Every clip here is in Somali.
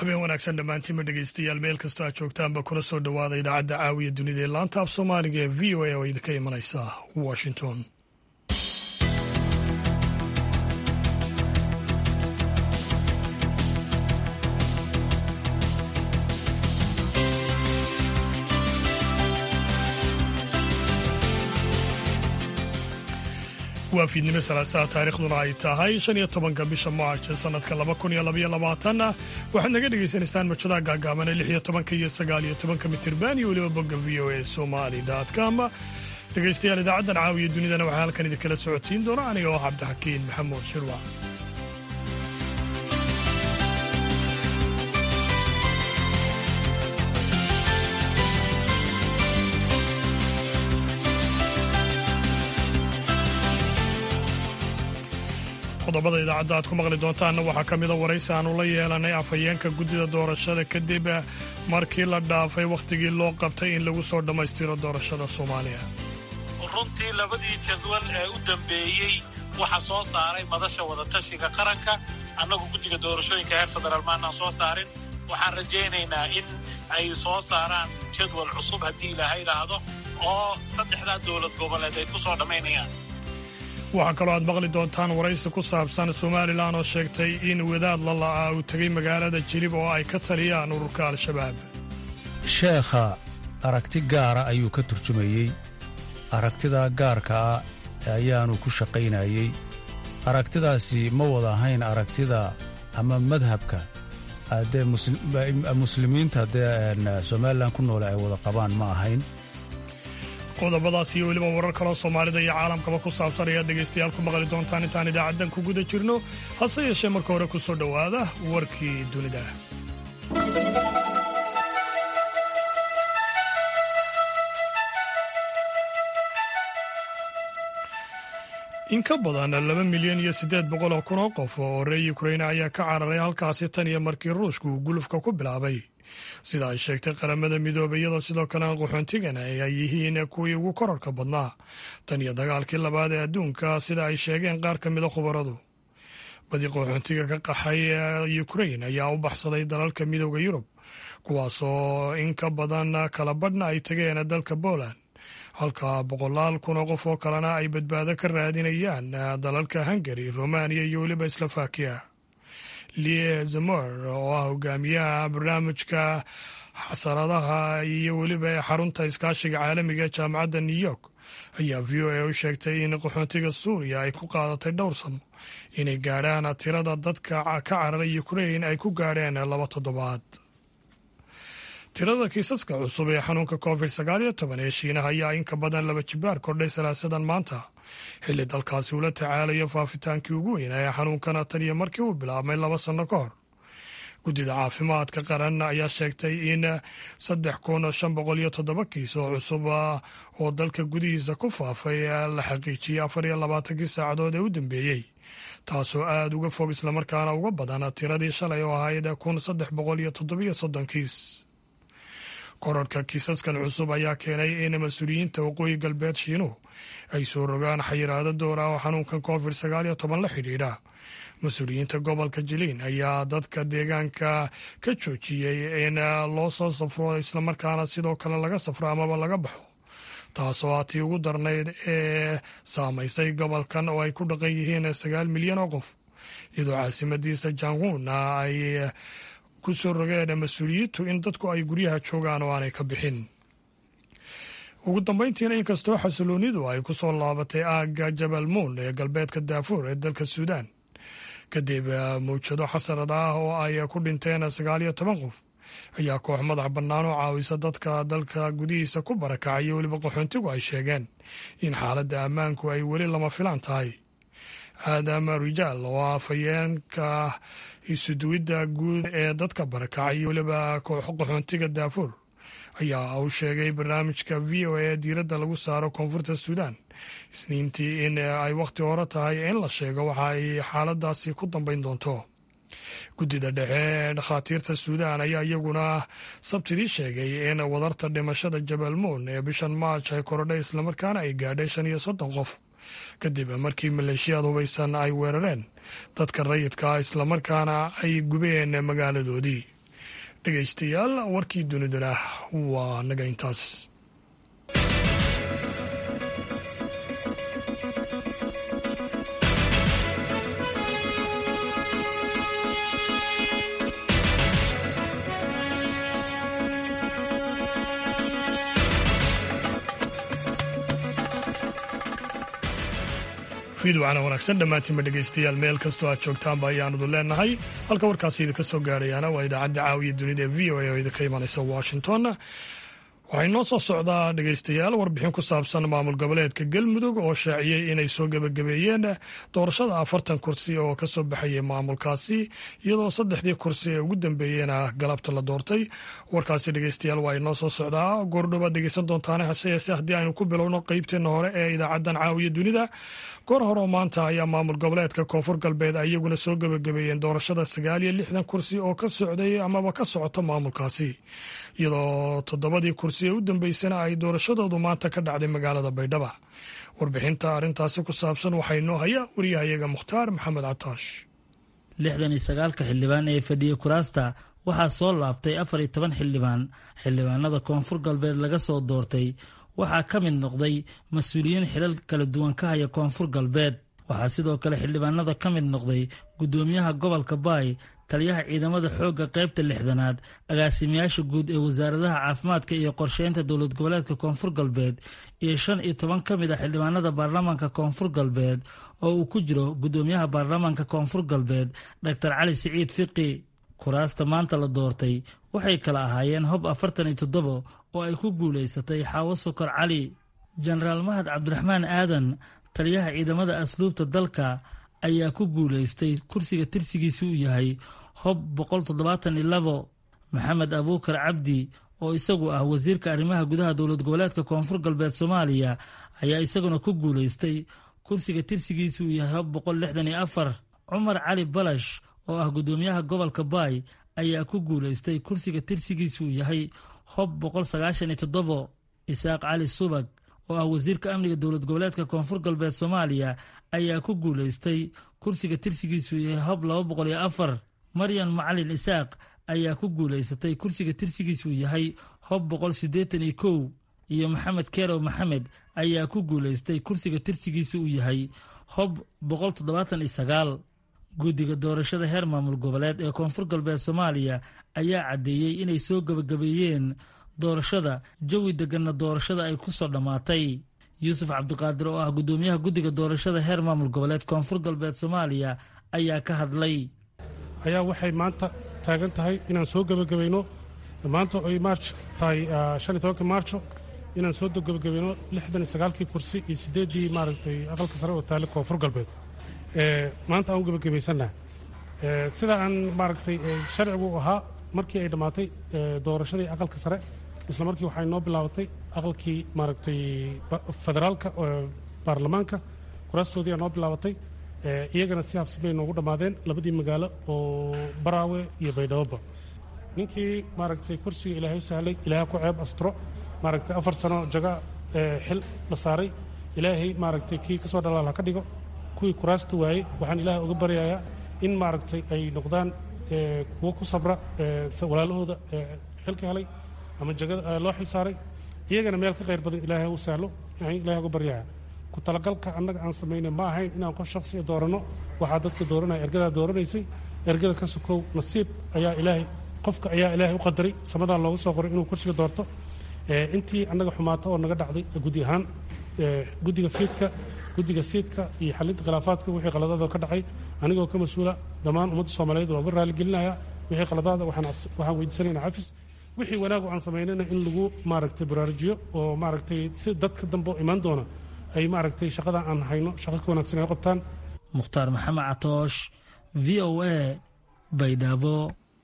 habeen wanaagsan dhammaantiinma dhegeystayaal meel kastoo aad joogtaanba kuna soo dhowaada idaacadda caawiya dunida ee laanta af soomaaliga ee v o a oo idinka imanaysa washington waa fiidnimo salaasaha taarikhduna ay tahay shan iyo tobanka bisha maarch sanadka laba kun iyo labaiyo labaatanna waxaad naga dhagaysanaysaan mawjadaha gaagaaban lix iyo tobanka iyo sagaal iyo tobanka mitirban iyo weliba bogga v o a somali com dhegaystayaal idaacaddan caawiya dunidana waxaa halkan idinkala socodsiin doona aniga oo cabdixakiin maxamuud shirwa qodobada idaacadda aad ku maqli doontaanna waxaa ka mida waraysi aanu la yeelanay afhayeenka guddida doorashada kadib markii la dhaafay wakhtigii loo qabtay in lagu soo dhammaystiro doorashada soomaaliya runtii labadii jadwal ee u dambeeyey waxaa soo saaray madasha wadatashiga qaranka annagu guddiga doorashooyinka heer federaal maanaan soo saarin waxaan rajaynaynaa in ay soo saaraan jadwal cusub haddii ilaaha idhaahdo oo saddexdaa dowlad goboleed ay ku soo dhammaynayaan waxaa kaloo aad maqli doontaan waraysi ku saabsan somalilan oo sheegtay in wadaad la la'aa uu tegay magaalada jilib oo ay ka taliyaan ururka al-shabaab sheekha aragti gaara ayuu ka turjumayey aragtidaa gaarka ah ayaanu ku shaqaynayey aragtidaasi ma wada ahayn aragtida ama madhabka dee muslimiinta dee somalilan ku noole ay wada qabaan ma ahayn qodobadaas iyo weliba warar kaloo soomaalida iyo caalamkaba ku saabsan ayaad dhegaystayaal ku maqli doontaan intaan idaacaddan ku guda jirno hase yeeshee marka hore ku soo dhowaada warkii dunida in ka badan laba milyan iyo siddeed boqol oo kun oo qof oo reer ukraina ayaa ka cararay halkaasi tan iyo markii ruushku uu gulufka ku bilaabay sida ay sheegtay qaramada midoobay iyadoo sidoo kalena qaxoontigana ay yihiin kuwii ugu korarka badnaa tan iyo dagaalkii labaad ee adduunka sida ay sheegeen qaar ka mida khubaradu badi qaxoontiga ka qaxay ukrain ayaa u baxsaday dalalka midooda yurub kuwaasoo in ka badan kala badhna ay tageen dalka poland halka boqolaal kun oo qof oo kalena ay badbaado ka raadinayaan dalalka hungari romaniya iyo weliba slovakiya lie zamor oo ah hogaamiyaha barnaamijka xasaradaha iyo weliba xarunta iskaashiga caalamiga ee jaamacadda new york ayaa v o a u sheegtay in qaxoontiga suuriya ay ku qaadatay dhowr sano inay gaadhaan tirada dadka ka cararay ukrain ay ku gaadheen laba toddobaad tirada kiisaska cusub ee xanuunka covid sagaal iyo toban ee shiinaha ayaa in ka badan laba jibaar kordhay salaasadan maanta xilli dalkaasi ula tacaalayo faafitaankii ugu weynaa ee xanuunkana tan iyo markii uu bilaabmay laba sanno ka hor guddida caafimaadka qaran ayaa sheegtay in saddex kun shan boqol iyo toddoba kiis oo cusub oo dalka gudihiisa ku faafay la xaqiijiyey afar iyo labaatankii saacadood ee u dambeeyey taasoo aada uga fog islamarkaana uga badan tiradii shalay oo ahayd kun saddex boqol iyo toddobiyo soddon kiis korarka kiisaskan cusub ayaa keenay in mas-uuliyiinta waqooyi galbeed shiinuhu ay soo rogaan xayiraado door ah oo xanuunkan covid sagaal iyo toban la xidhiidha mas-uuliyiinta gobolka jiliin ayaa dadka deegaanka ka joojiyey in loo soo safro islamarkaana sidoo kale laga safro amaba laga baxo taasoo ah tii ugu darnayd ee saamaysay gobolkan oo ay ku dhaqan yihiin sagaal milyan oo qof iyadoo caasimadiisa janhuuna ay ku soo rogeen mas-uuliyiintu in dadku ay guryaha joogaan oo aanay ka bixin ugu dambayntiina inkastoo xasiloonidu ay ku soo laabatay aagga jabal muun ee galbeedka daafuur ee dalka suudaan kadib mawjado xasarad ah oo ay ku dhinteen sagaal iyo toban qof ayaa koox madax bannaan oo caawisa dadka dalka gudihiisa ku barakacay iyo weliba qaxoontigu ay sheegeen in xaaladda ammaanku ay weli lama filaan tahay aadam rijaal oo ah afhayeenka isuduwidda guud ee dadka barakacay iyo weliba koox qaxoontiga daafuur ayaa uu sheegay barnaamijka v o a diiradda lagu saaro koonfurta suudaan isniintii in ay wakhti hore tahay in la sheego waxa ay xaaladaasi ku dambayn doonto guddida dhexe ee dhakhaatiirta suudaan ayaa iyaguna sabtidii sheegay in wadarta dhimashada jabal muun ee bishan maaj ay korodhay islamarkaana ay gaadhay shan iyo soddon qof kadib markii maleeshiyaad hubaysan ay weerareen dadka rayidka islamarkaana ay gubeen magaaladoodii dhegaystayaal warkii dunidana waa naga intaas fiidwacana wanaagsan dhammaantiinba dhegaystayaal meel kastoo aad joogtaanba ayaanadu leenahay halka warkaasi idinka soo gaarayaana waa idaacadda caawiya dunida ee v o a oo idinka imanaysa washington waxay noo soo socdaa dhegaystayaal warbixin ku saabsan maamul goboleedka galmudug oo shaaciyey inay soo gebagabeeyeen doorashada afartan kursi oo ka soo baxayay maamulkaasi iyadoo saddexdii kursi ee ugu dambeeyena galabta la doortay warkaasi dhegaystayaal waa inoo soo socdaa goordhobaad dhegeysan doontaane hase yeese haddii aynu ku bilowno qeybteenna hore ee idaacadan caawiya dunida goor hore oo maanta ayaa maamul goboleedka koonfur galbeed iyaguna soo gebagabeeyeen doorashada sagaal iyo lixdan kursi oo ka socday amaba ka socoto maamulkaasi iyadoo toddobadii kursi ee u dambeysana ay doorashadoodu maanta ka dhacday magaalada baydhaba warbixinta arrintaasi ku saabsan waxaa inoo haya wariyahayaga mukhtaar maxamed cataash lixdan iyo sagaalka xildhibaan ee fadhiya kuraasta waxaa soo laabtay afar iyo toban xildhibaan xildhibaanada koonfur galbeed laga soo doortay waxaa ka mid noqday mas-uuliyiin xilal kala duwan ka haya koonfur galbeed waxaa sidoo kale xildhibaanada ka mid noqday guddoomiyaha gobolka baay taliyaha ciidamada xoogga qaybta lixdanaad agaasimayaasha guud ee wasaaradaha caafimaadka iyo qorsheynta dowlad goboleedka koonfur galbeed iyo shan iyo toban ka mid a xildhibaanada baarlamaanka koonfur galbeed oo uu ku jiro guddoomiyaha baarlamaanka koonfur galbeed doctor cali siciid fiqi kuraasta maanta la doortay waxay kala ahaayeen hob afartan iyo toddobo oo ay ku guulaysatay xaawo sokor cali jenaraal mahad cabdiraxmaan aadan taliyaha ciidamada asluubta dalka ayaa ku guulaystay kursiga tirsigiisi uu yahay hob boqol toddobaatan iyo labo maxamed abuukar cabdi oo isagu ah wasiirka arrimaha gudaha dowlad goboleedka koonfur galbeed soomaaliya ayaa isaguna ku guulaystay kursiga tirsigiisi uu yahay hob boqol lixdan iyo afar cumar cali balash oo ah guddoomiyaha gobolka baay ayaa ku guulaystay kursiga tirsigiisi uu yahay hob boqol sagaashan iyo toddobo isaaq cali subag oo ah wasiirka amniga dowlad goboleedka koonfur galbeed soomaaliya ayaa ku guulaystay kursiga tirsigiisu yahay hob laba boqol iyo afar maryan macalin isaaq ayaa ku guulaysatay kursiga tirsigiisuu yahay hob boqol siddeetan iyo kow iyo maxamed kerow maxamed ayaa ku guulaystay kursiga tirsigiisa uu yahay hob boqol toddobaatan iyo sagaal guddiga doorashada heer maamul goboleed ee koonfur galbeed soomaaliya ayaa caddeeyey inay soo gebagabeeyeen doorashada jawi deganna doorashada ay ku soo dhammaatay yuusuf cabdiqaadir oo ah guddoomiyaha guddiga doorashada heer maamul goboleed koonfur galbeed soomaaliya ayaa ka hadlay ayaa waxay maanta taagan tahay inaan soo gebagabayno maanta oy maarj tahay shan iyo tobankii maarjo inaan soo gebagabayno lixdan iyo sagaalkii kursi iyo siddeeddii maaragtay aqalka sare oo taale koonfur galbeed maanta aan u gebagabaysannaha sida aan maaragtay sharcigu ahaa markii ay dhammaatay doorashadii aqalka sare isla markii waxay noo bilaabatay aqalkii maaragtay federaalka baarlamaanka kuraastoodii aa noo bilaabatay iyagana si habsi bay noogu dhammaadeen labadii magaalo oo baraawe iyo baydhaboba ninkii maaragtay kursiga ilaahay u sahlay ilaahay ku ceeb astro maaragtay afar sano jaga xil la saaray ilaahay maaragtay kii ka soo dhalaal ha ka dhigo kuwii kuraasta waayey waxaan ilaahay uga baryayaa in maaragtay ay noqdaan kuwo ku sabra walaalahooda xilka helay ama jagada loo xil saaray iyagana meel ka khayr badan ilaahay u sahlo ilahay uga baryaya ku talagalka annaga aan samaynay ma ahayn inaan qof shaksiya dooranno waxaa dadka dooranaya ergadaa dooranaysay ergada ka sokow nasiib ayaa ilaahay qofka ayaa ilaahay u qadaray samadaa loogu soo qoray inuu kursiga doorto intii annaga xumaato oo naga dhacday gudi ahaan guddiga fiidka guddiga siidka iyo xalinta khilaafaadka wixii qaladaada ka dhacay anigoo ka mas-uula dhammaan ummadda soomaaliyeed waa uga raaligelinaya wixii qaladaada waxaan weydiisanayna xafis wixii wanaagu aan samaynayna in lagu maaragtay baraarujiyo oo maaragtay si dadka dambe oo imaan doona ay maaragtay shaqada aan hayno shaqo ka wanaagsan ay qabtaan mukhtaar maxamed catoosh v o a baydhabo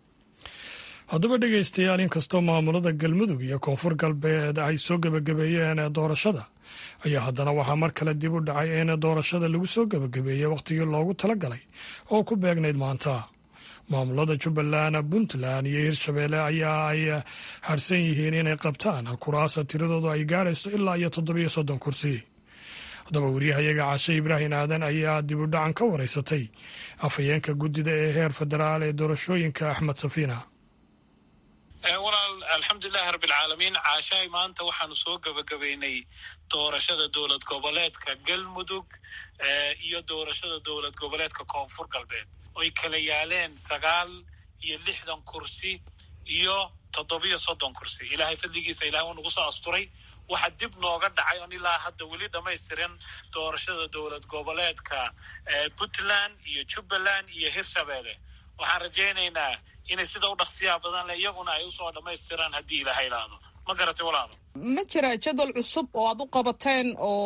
haddaba dhegaystayaal inkastoo maamulada galmudug iyo koonfur galbeed ay soo gebagabeeyeen doorashada ayaa haddana waxaa mar kale dib u dhacay in doorashada lagu soo gebagabeeyey wakhtigii loogu talagalay oo ku beegnayd maanta maamulada jubbaland puntland iyo hirshabeelle ayaa ay harsan yihiin inay qabtaan kuraasa tiradoodu ay gaadhayso ilaa iyo toddobiyo soddon kursi haddaba wariyahayaga cashe ibraahim aadan ayaa dib u dhacan ka wareysatay afhayeenka guddida ee heer federaal ee doorashooyinka axmed safiina walaal alxamdulilahi rabbilcaalamiin caashaay maanta waxaanu soo gebagabaynay doorashada dowlad goboleedka galmudug iyo doorashada dowlad goboleedka koonfur galbeed oy kala yaaleen sagaal iyo lixdan kursi iyo toddobiyo soddon kursi ilaahay fadligiisa ilahay uu nagu soo asturay waxa dib nooga dhacay on ilaa hadda weli dhamaystiran doorashada dowlad goboleedka puntland iyo jubbaland iyo hirshabeelle waxaan rajaynaynaa inay sida u dhaqsiyaha badan le iyaguna ay usoo dhammaystiraan haddii ilaha ilaahdo ma garatay walaalo ma jira jadwal cusub oo aad u qabateen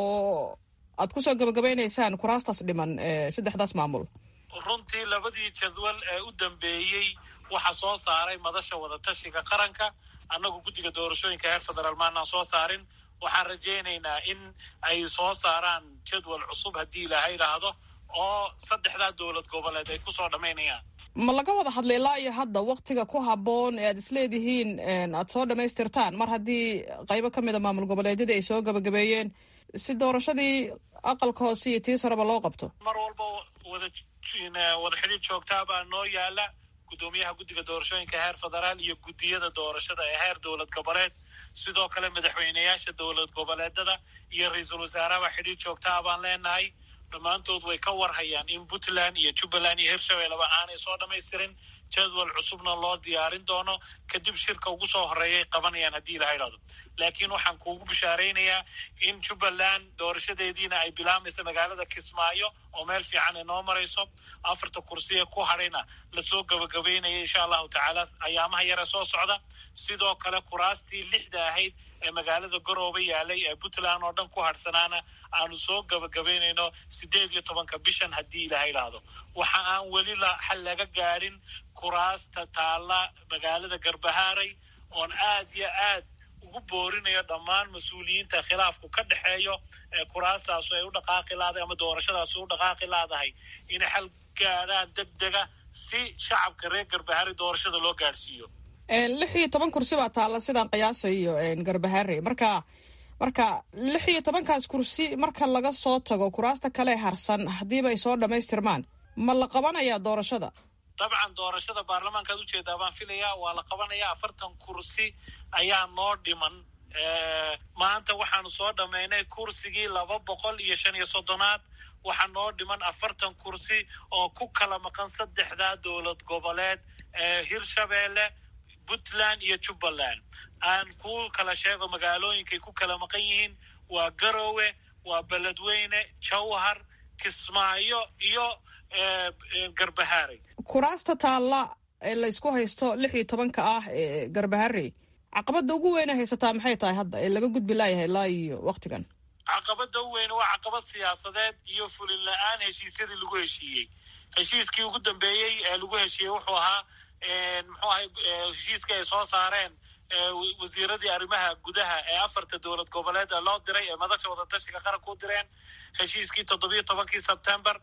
oo aad kusoo gabagabaynaysaan kuraastaas dhiman saddexdaas maamul runtii labadii jadwal ee u dambeeyey waxa soo saaray madasha wadatashiga qaranka annagu guddiga doorashooyinka heer federaal maanaan soo saarin waxaan rajaynaynaa in ay soo saaraan jadwal cusub haddii ilaaha idhaahdo oo saddexdaa dowlad goboleed ay kusoo dhammaynayaan ma laga wada hadlay ilaa iyo hadda waktiga ku habboon ee aad isleedihiin aad soo dhammaystirtaan mar haddii qaybo ka mid a maamul goboleedyadii ay soo gabagabeeyeen si doorashadii aqalka hoose iyo tii sareba loo qabto mar walba wada wada xidhiid joogtaa baa noo yaala guddoomiyaha guddiga doorashooyinka heer federaal iyo guddiyada doorashada ee heer dowlad goboleed sidoo kale madaxweyneyaasha dowlad goboleedada iyo ra-iisul wasaaraha xidhiid joogtaa baan leenahay dhammaantood way ka warhayaan in puntland iyo jubbaland iyo hirshabelleba aanay soo dhammaystirin jadwal cusubna loo diyaarin doono kadib shirka ugu soo horeeyay qabanayaan haddii ilaha idhahdo laakiin waxaan kuugu bishaaraynayaa in jubbaland doorashadeediina ay bilaamaysa magaalada kismaayo oo meel fiican ay noo marayso afarta kursiya ku hadhayna lasoo gabagabaynaya insha allahu tacaala ayaamaha yare soo socda sidoo kale kuraastii lixda ahayd ee magaalada garooba yaalay ee puntland oo dhan ku hadhsanaana aanu soo gabagabaynayno sideed iyo tobanka bishan haddii ilaha idhaahdo waxa aan weli xal laga gaadhin kuraasta taalla magaalada garbahaaray oon aad iyo aad ugu boorinayo dhammaan mas-uuliyiinta khilaafku ka dhexeeyo ee kuraastaasu ay u dhaqaaqi laadahay ama doorashadaasu u dhaqaaqi laadahay inay xal gaadhaan deg dega si shacabka reer garbahaaray doorashada loo gaadhsiiyo lix iyo toban kursi baa taalla sidaan qiyaasayo garbahaare marka marka lix iyo tobankaas kursi marka laga soo tago kuraasta kale harsan haddiiba ay soo dhammaystirmaan ma la qabanayaa doorashada dabcan doorashada baarlamaankaad ujeedaa baan filayaa waa la qabanayaa afartan kursi ayaa noo dhiman maanta waxaanu soo dhammaynay kursigii laba boqol iyo shan iyo soddonaad waxaa noo dhiman afartan kursi oo ku kala maqan saddexdaa dowlad goboleed ee hirshabeelle puntland iyo jubbaland aan ku kala sheego magaalooyinkay ku kala maqan yihiin waa garoowe waa beledweyne jawhar kismaayo iyo garbahaarey kuraasta taalla ee laysku haysto lix iyo tobanka ah ee garbaharey caqabadda ugu weyna haysataa maxay tahay hadda ee laga gudbi laayahay ilaa iyo waktigan caqabadda u weyn waa caqabad siyaasadeed iyo fulin la-aan heshiisyadii lagu heshiiyey heshiiskii ugu dambeeyey ee lagu heshiiyey wuxuu ahaa muxuu ahay heshiiskii ay soo saareen wasiiradii arrimaha gudaha ee afarta dowlad goboleed ee loo diray ee madasha wadatashiga qaranka u direen heshiiskii toddobiyo tobankii sebtember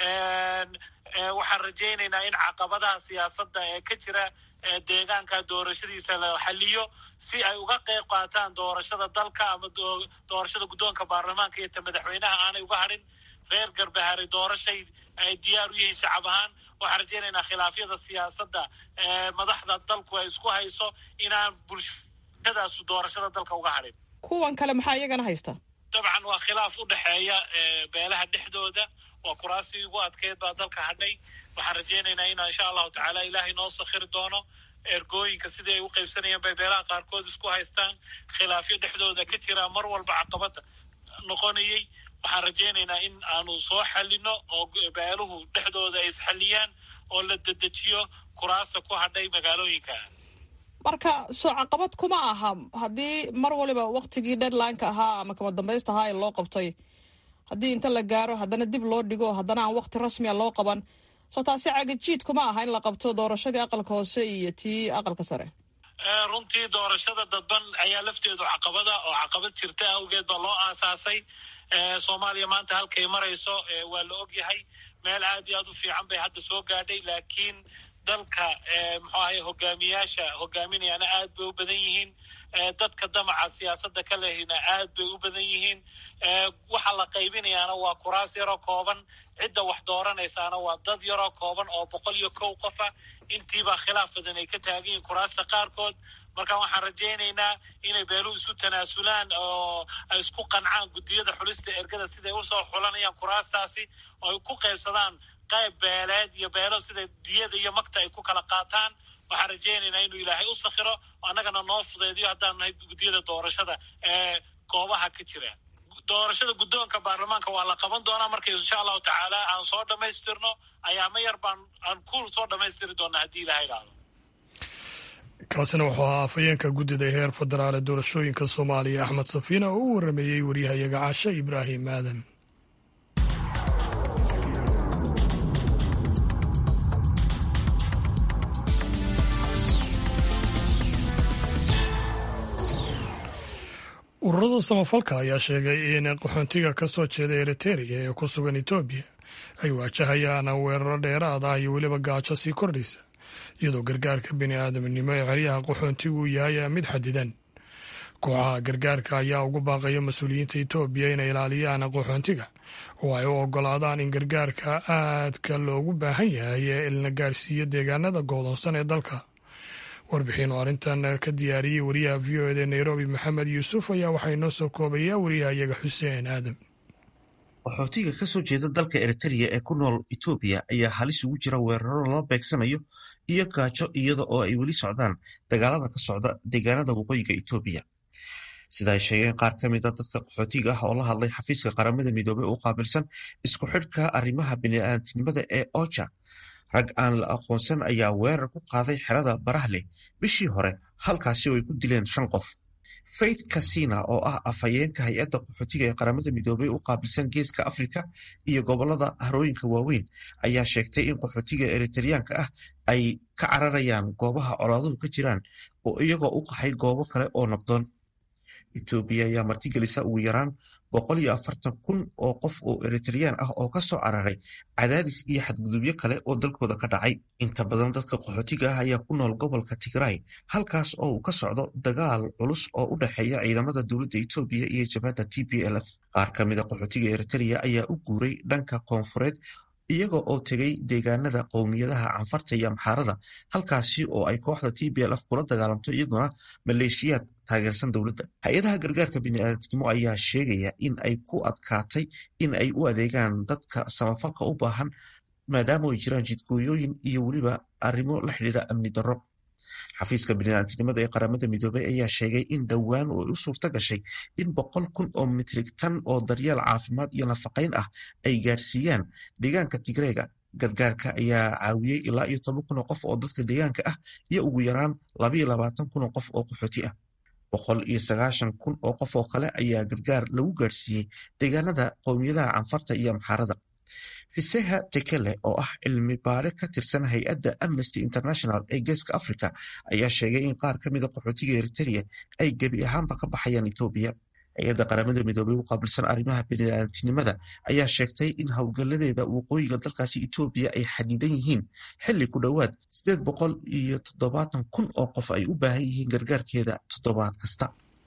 waxaan rajaynaynaa in caqabadaha siyaasadda ee ka jira deegaanka doorashadiisa la xaliyo si ay uga qeyb qaataan doorashada dalka ama doorashada guddoonka baarlamaanka iyo ta madaxweynaha aanay uga hadhin reer garbahari doorashay ay diyaar u yihiin shacab ahaan waxaan rajaynaynaa khilaafyada siyaasadda ee madaxda dalku ay isku hayso inaan bulshadaasu doorashada dalka uga hadhin kuwan kale maxaa iyagana haysta dabcan waa khilaaf u dhexeeya beelaha dhexdooda waa kuraasii ugu adkeyd baa dalka hadhay waxaan rajaynaynaa inaa insha allahu tacaala ilaahay noo sakhiri doono ergooyinka sidii ay u qaybsanayeen bay beelaha qaarkood isku haystaan khilaafyo dhexdooda ka jira mar walba caqabada noqonayay waxaan rajaynaynaa in aanu soo xalino oo beeluhu dhexdooda ay isxaliyaan oo la dedejiyo kuraasta ku hadhay magaalooyinka marka soo caqabad kuma aha haddii mar waliba waktigii deadlineka ahaa ama kama dambaysta ahaa ee loo qabtay haddii inta la gaaro haddana dib loo dhigo haddana aan wakti rasmiya loo qaban soo taasi cagajiid kuma aha in la qabto doorashadii aqalka hoose iyo tii aqalka sare runtii doorashada dadban ayaa lafteedu caqabada oo caqabad jirta awgeed baa loo aasaasay soomaaliya maanta halkay marayso waa la og yahay meel aad iyo aad u fiican bay hadda soo gaadhay laakiin dalka muxuu ahay hogaamiyaasha hogaaminayaana aad bay u badan yihiin dadka damaca siyaasadda ka lehina aad bay u badan yihiin waxa la qaybinayaana waa kuraas yaroo kooban cidda wax dooranaysaana waa dad yaroo kooban oo boqol iyo kow qofa intiibaa khilaaf badan ay ka taagan yihiin kuraasta qaarkood marka waxaan rajaynaynaa inay beeluhu isu tanaasulaan oo ay isku qancaan guddiyada xulista ergada siday usoo xulanayaan kuraastaasi oo ay ku qaybsadaan qayb beeleed iyo beelo sida diyada iyo magta ay ku kala qaataan waxaan rajaynaynaa inuu ilaahay u sakhiro annagana noo fudeediyo haddaan nahay guddiyada doorashada ee goobaha ka jira doorashada guddoonka baarlamaanka waa la qaban doonaa marka insha allahu tacaala aan soo dhammaystirno ayaama yar baan aan ku soo dhammaystiri doonaa haddii ilaha idhaahdo kaasina wuxuu ahaa afhayeenka guddida heer federaal ee doorashooyinka soomaaliya axmed safiina oo u warameeyey waryahayaga caashe ibraahim aadan ururada samafalka ayaa sheegay in qaxoontiga ka soo jeeda eriteria ee ku sugan etoobiya ay waajahayaan weeraro dheeraad ah iyo weliba gaajo sii kordhaysa iyadoo gargaarka bini aadamnimo ee xeryaha qaxoontigu yahay mid xadidan kooxaha gargaarka ayaa ugu baaqaya mas-uuliyiinta etoobiya inay ilaaliyaan qaxoontiga oo ay u ogolaadaan in gargaarka aadka loogu baahan yahay ee ilna gaadhsiiyo deegaanada goodoonsan ee dalka warbixin oo arrintan ka diyaariyey wariyaha v o eda nairobi maxamed yuusuf ayaa waxaa inoo soo koobayaa wariyahayaga xuseen aadam qaxootiga ka soo jeeda dalka eritereya ee ku nool etoobiya ayaa halis ugu jira weeraro lala beegsanayo iyo gaajo iyada oo ay weli socdaan dagaalada ka socda deegaanada waqooyiga etoobiya sida ay sheegeen qaar ka mid a dadka qaxootiga ah oo la hadlay xafiiska qaramada midoobey u qaabilsan isku xidhka arrimaha bini'aadamnimada ee oja rag aan la aqoonsan ayaa weerar ku qaaday xerada barahleh bishii hore halkaasi oo ay ku dileen shan qof faith casina oo ah afhayeenka hay-adda qaxootiga ee qaramada midoobey u qaabilsan geeska afrika iyo gobolada harooyinka waaweyn ayaa sheegtay in qaxootiga eritareyaanka ah ay ka cararayaan goobaha colaaduhu ka jiraan oo iyagoo u qaxay goobo kale oo nabdoon etoobiya ayaa martigelisa ugu yaraan boqol iyo afartan kun oo qof oo eritareyaan ah oo kasoo cararay cadaadis iyo xadgudubyo kale oo dalkooda ka dhacay inta badan dadka qaxootiga ah ayaa ku nool gobolka tigray halkaas oo uu ka socdo dagaal culus oo u dhexeeya ciidamada dowladda etoobiya iyo jabhadda t b l f qaar ka mida qaxootiga eritereya ayaa u guuray dhanka koonfureed iyaga oo tegay deegaanada qowmiyadaha canfarta iyo amxaarada halkaasi oo ay kooxda t b l f kula dagaalamto iyaduna maleeshiyaad taageersan dowladda hay-adaha gargaarka bini'aadamnimo ayaa sheegaya in ay ku adkaatay in ay u adeegaan dadka samafalka u baahan maadaama ay jiraan jidgooyooyin iyo weliba arrimo la xidhiidha amni darro xafiiska bini'aadamnimada ee qaramada midoobey ayaa sheegay in dhowaan oo u suurta gashay in boqol kun oo mitrig tan oo daryeel caafimaad iyo nafaqayn ah ay gaadhsiiyaan deegaanka tigreega gargaarka ayaa caawiyey ilaa iyo toban kun oo qof oo dadka deegaanka ah iyo ugu yaraan labaiyo labaatan kun oo qof oo qaxooti ah boqol iyo sagaashan kun oo qof oo kale ayaa gargaar lagu gaadhsiiyey deegaanada qowmiyadaha canfarta iyo amxaarada fiseha tekele oo ah cilmi baare ka tirsan hay-adda amnesty international ee geeska africa ayaa sheegay in qaar ka mida qaxootiga eritereya ay gebi ahaanba ka baxayaan etoobiya hay-adda qaramada midoobey u qaabilsan arrimaha bini'aadamtinimada ayaa sheegtay in howlgaladeeda waqooyiga dalkaasi etoobiya ay xadidan yihiin xilli ku dhowaad sideed boqol iyo toddobaatan kun oo qof ay u baahan yihiin gargaarkeeda toddobaad kasta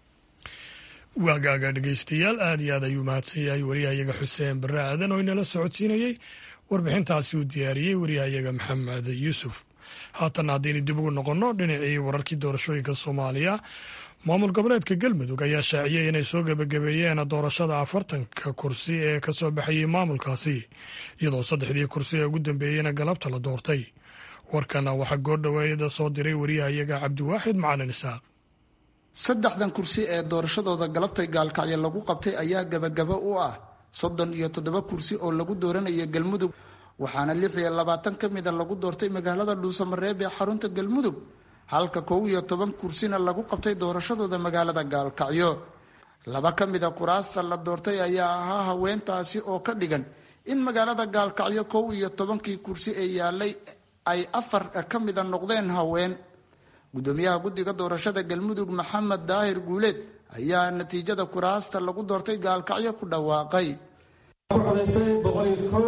waagaaga dhegeystayaal aad iyo aad ayuu mahadsan yahay waryahayaga xuseen barre aadan oo inala socodsiinayey warbixintaasi uu diyaariyey waryahayaga maxamed yuusuf haatan haddaynu dib ugu noqonno dhinacii wararkii doorashooyinka soomaaliya maamul goboleedka galmudug ayaa shaaciyey inay soo gebagabeeyeen doorashada afartanka kursi ee ka soo baxayey maamulkaasi iyadoo saddexdii kursi ee ugu dambeeyeyna galabta la doortay warkana waxaa goordhoweeda soo diray waryahayaga cabdiwaaxid macalin isaaq saddexdan kursi ee doorashadooda galabtay gaalkacyo lagu qabtay ayaa gabagaba u ah soddon iyo toddoba kursi oo lagu dooranayo galmudug waxaana lix iyo labaatan ka mida lagu doortay magaalada dhuusamareeb ee xarunta galmudug halka kow iyo toban kursina lagu qabtay doorashadooda magaalada gaalkacyo laba ka mida kuraasta la doortay ayaa ahaa haweentaasi oo ka dhigan in magaalada gaalkacyo kow iyo tobankii kursi ee yaalay ay afar ka mida noqdeen haween gudoomiyaha guddiga doorashada galmudug maxamed daahir guuleed ayaa natiijada kuraasta lagu doortay gaalkacyo ku dhawaaqay codaysay boqoliyo kow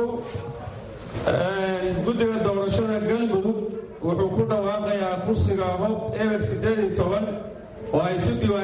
guddiga doorashada galmudug wuxuu ku dhawaaqayaa kursiga hob eber siddeed iyo toban oo ay si diiwaan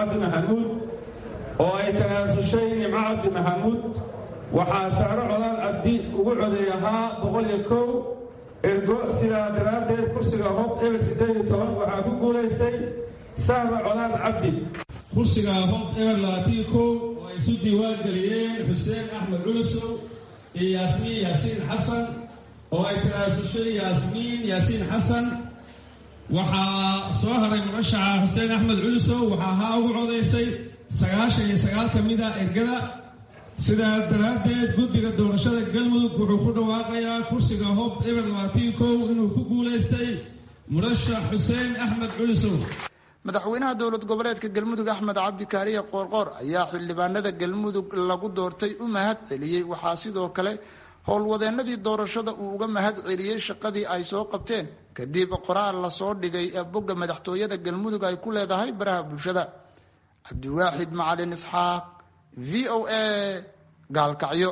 cabdi maxamuud oo ay tanaasushay nimco cabdi maxamuud waxaa sacro codaan cabdi ugu coday ahaa boqol iyo kow ergo sidaa daraaddeed kursiga hob eber siddeed iyo toban waxaa ku guulaystay sahra codaan cabdi kursiga hob eber labaatan kow oo ay isu diiwaan geliyeen xuseen axmed culusow iyo yaasmiin yaasiin xasan oo ay tanaasushay yaasmiin yaasiin xasan waxaa soo haray murashaxa xuseen axmed culusow waxaa ahaa ugu codaysay sagaashan iyo sagaal ka mid a ergada sidaa daraaddeed guddiga doorashada galmudug wuxuu ku dhawaaqayaa kursiga hob eber labaatan kow inuu ku guulaystay murashax xuseen axmed culusow madaxweynaha dowlad goboleedka galmudug axmed cabdi kaariye qoorqoor ayaa xildhibaanada galmudug lagu doortay u mahad celiyey waxaa sidoo kale howlwadeenadii doorashada uu uga mahad celiyey shaqadii ay soo qabteen kadib qoraal lasoo dhigay bogga madaxtooyada galmudug ay ku leedahay baraha bulshada cabdiwaaxid macalin isxaaq v o a gaalkacyo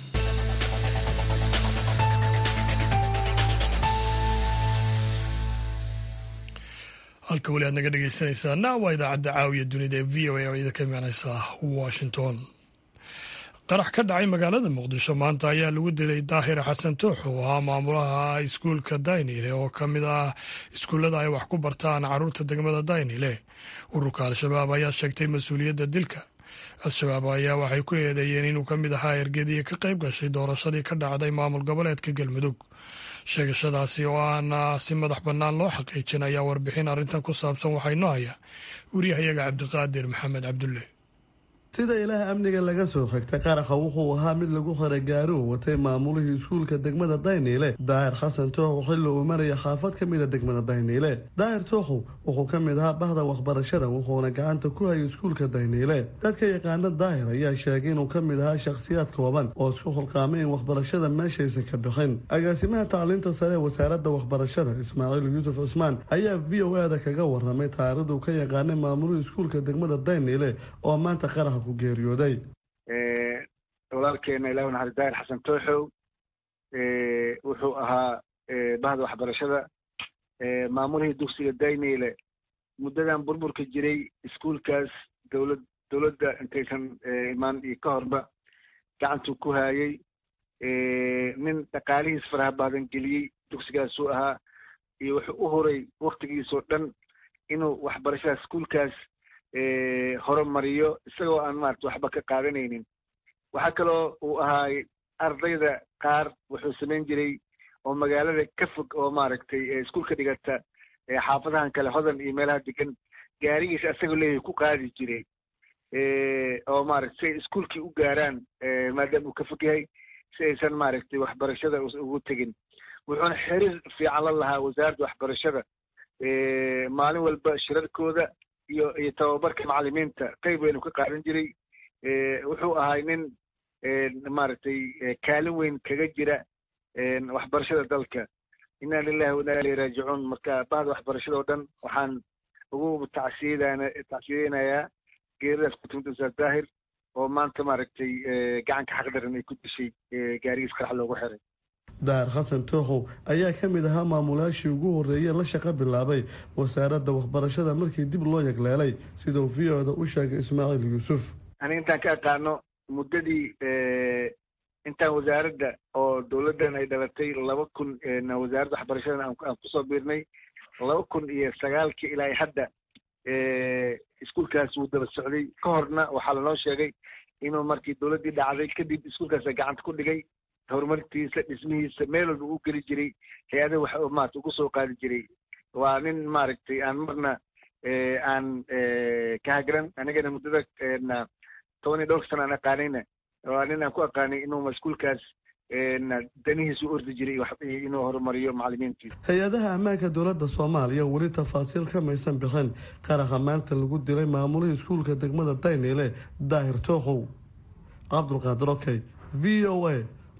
halka weli aad naga dhegeysanaysaana waa idaacadda caawiya dunida ee v o a oo idinka imaaneysa washington qarax ka dhacay magaalada muqdisho maanta ayaa lagu dilay daahir xasan toox oo ahaa maamulaha iskuulka daynile oo ka mid ah iskuullada ay wax ku bartaan caruurta degmada daynile ururka al-shabaab ayaa sheegtay mas-uuliyadda dilka al-shabaab ayaa waxay ku eedeeyeen inuu ka mid ahaa ergadii ka qayb gashay doorashadii ka dhacday maamul goboleedka galmudug sheegashadaasi oo aan si madax bannaan loo xaqiijin ayaa warbixin arrintan ku saabsan waxaa inoo haya wariyahayaga cabdiqaadir maxamed cabdulle sida ilaah amniga laga soo xigtay qaraxa wuxuu ahaa mid lagu xiray gaari uu watay maamulihii iskuulka degmada dayniile daahir xasan tooxow xilli uu maraya xaafad ka mida degmada dayniile daahir tooxow wuxuu ka mid ahaa bahda waxbarashada wuxuuna gacanta ku hayay iskuulka dayniile dadka yaqaana daahir ayaa sheegay inuu ka mid ahaa shakhsiyaad kooban oo isku xulqaamay in waxbarashada meeshaysan ka bixin agaasimaha tacliinta sare ee wasaaradda waxbarashada ismaaciil yuusuf cismaan ayaa v o a da kaga waramay taarikhdu ka yaqaanay maamulihii iskuulka degmada dayniile oo maanta qaraxa walaalkeena ilaah naxari daahir xasan tooxow wuxuu ahaa bahda waxbarashada maamulihii dugsiga dayniile muddadan burburka jiray iskuulkaas dowlad dowladda intaysan imaan iyo ka horba gacantuu ku haayay nin dhaqaalihiis faraha badan geliyey dugsigaasuu ahaa iyo wuxuu u horay waktigiisoo dhan inuu waxbarashada iskuulkaas horumariyo isagoo aan maarata waxba ka qaadanaynin waxaa kaloo uu ahaay ardayda qaar wuxuu samayn jiray oo magaalada ka fog oo maaragtay iskuulka dhigata xaafadahan kale hodan iyo meelaha degan gaarigiisa asagoo leeyahay ku qaadi jiray oo maarata si ay iskuulkii u gaaraan maadaama uu ka fog yahay si aysan maaragtay waxbarashada ugu tegin wuxuuna xiriir fiican la lahaa wasaaradda waxbarashada maalin walba shirarkooda iyo iyo tababarka macalimiinta qayb weynu ka qaadan jiray wuxuu ahay nin maaragtay kaalin weyn kaga jira waxbarashada dalka inna lilahi wa inna ilayhi raajicuun marka bahda waxbarashada oo dhan waxaan ugu tacsiyadana tacsiyadeynayaa geeridaas ku timid ustaad daahir oo maanta maaragtay gacanka xaqdaran ay ku dishay gaarigiis qarax loogu xiray daahir xasan tooxow ayaa ka mid ahaa maamulayaashii ugu horreeyee la shaqo bilaabay wasaaradda waxbarashada markii dib loo yagleelay siduu v o da u sheegay ismaaciil yuusuf ani intaan ka aqaano muddadii intaan wasaaradda oo dowladdan ay dhalatay laba kun wasaaradda waxbarashadan aan kusoo biirnay laba kun iyo sagaalkii ilaa hadda iskuulkaas wuu daba socday ka horna waxaa lanoo sheegay inuu markii dowladdii dhacday kadib iskuulkaasa gacanta ku dhigay horumartiisa dhismihiisa meel walba u geli jiray hay-adaha wax maarata ugu soo qaadi jiray waa nin maaragtay aan marna aan ka hagran anigana muddada toban iyo dhowrka sana aan aqaanayna waa nin aan ku aqaanay inuu iskuulkaas danihiisa u ordi jiray inuu horumariyo macalimiintiisa hay-adaha ammaanka dowladda soomaaliya weli tafaasiil kamaysan bixin qaraxa maanta lagu dilay maamulihii iskuulka degmada dayniile daahir tooxow cabdulqaadir okey v o a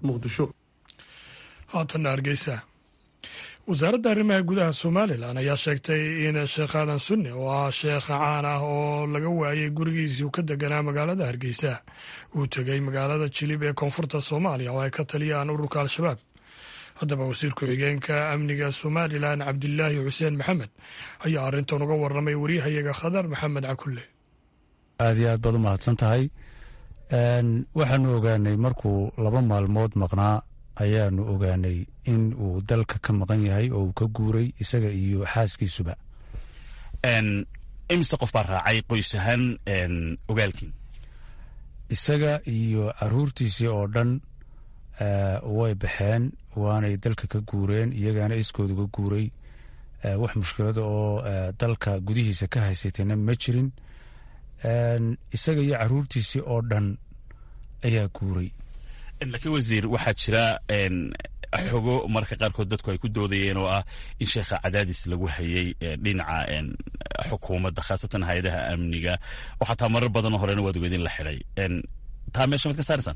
haatanna hargeysa wasaaradda arrimaha gudaha somalilan ayaa sheegtay in sheekh aadan sunne oo ah sheekh caan ah oo laga waayay gurigiisii uu ka deganaa magaalada hargeysa uu tegey magaalada jilib ee koonfurta soomaaliya oo ay ka taliyaan ururka al-shabaab haddaba wasiir ku-xigeenka amniga somalilan cabdilaahi xuseen maxamed ayaa arrintan uga waramay waryahayaga khadar maxamed cakulle aad iyo aad baad u mahadsan tahay waxaanu ogaanay markuu laba maalmood maqnaa ayaanu ogaanay in uu dalka ka maqan yahay oo uu ka guuray isaga iyo xaaskiisuba imise qof baa raacay qoys ahaan ogaalkii isaga iyo caruurtiisii oo dhan way baxeen waanay dalka ka guureen iyagaana iskooda uga guuray wax mushkilada oo dalka gudihiisa ka haysatayna ma jirin isaga iyo caruurtiisii oo dhan ayaa guuray laakiin wasiir waxaa jira xogo marka qaarkood dadku ay ku doodayeen oo ah in sheekha cadaadis lagu hayay dhinaca xukuumadda khaasatan hay-adaha amniga oo xataa marar badanoo horena waad ogeedin la xidhay taa meesha mad ka saaraysaan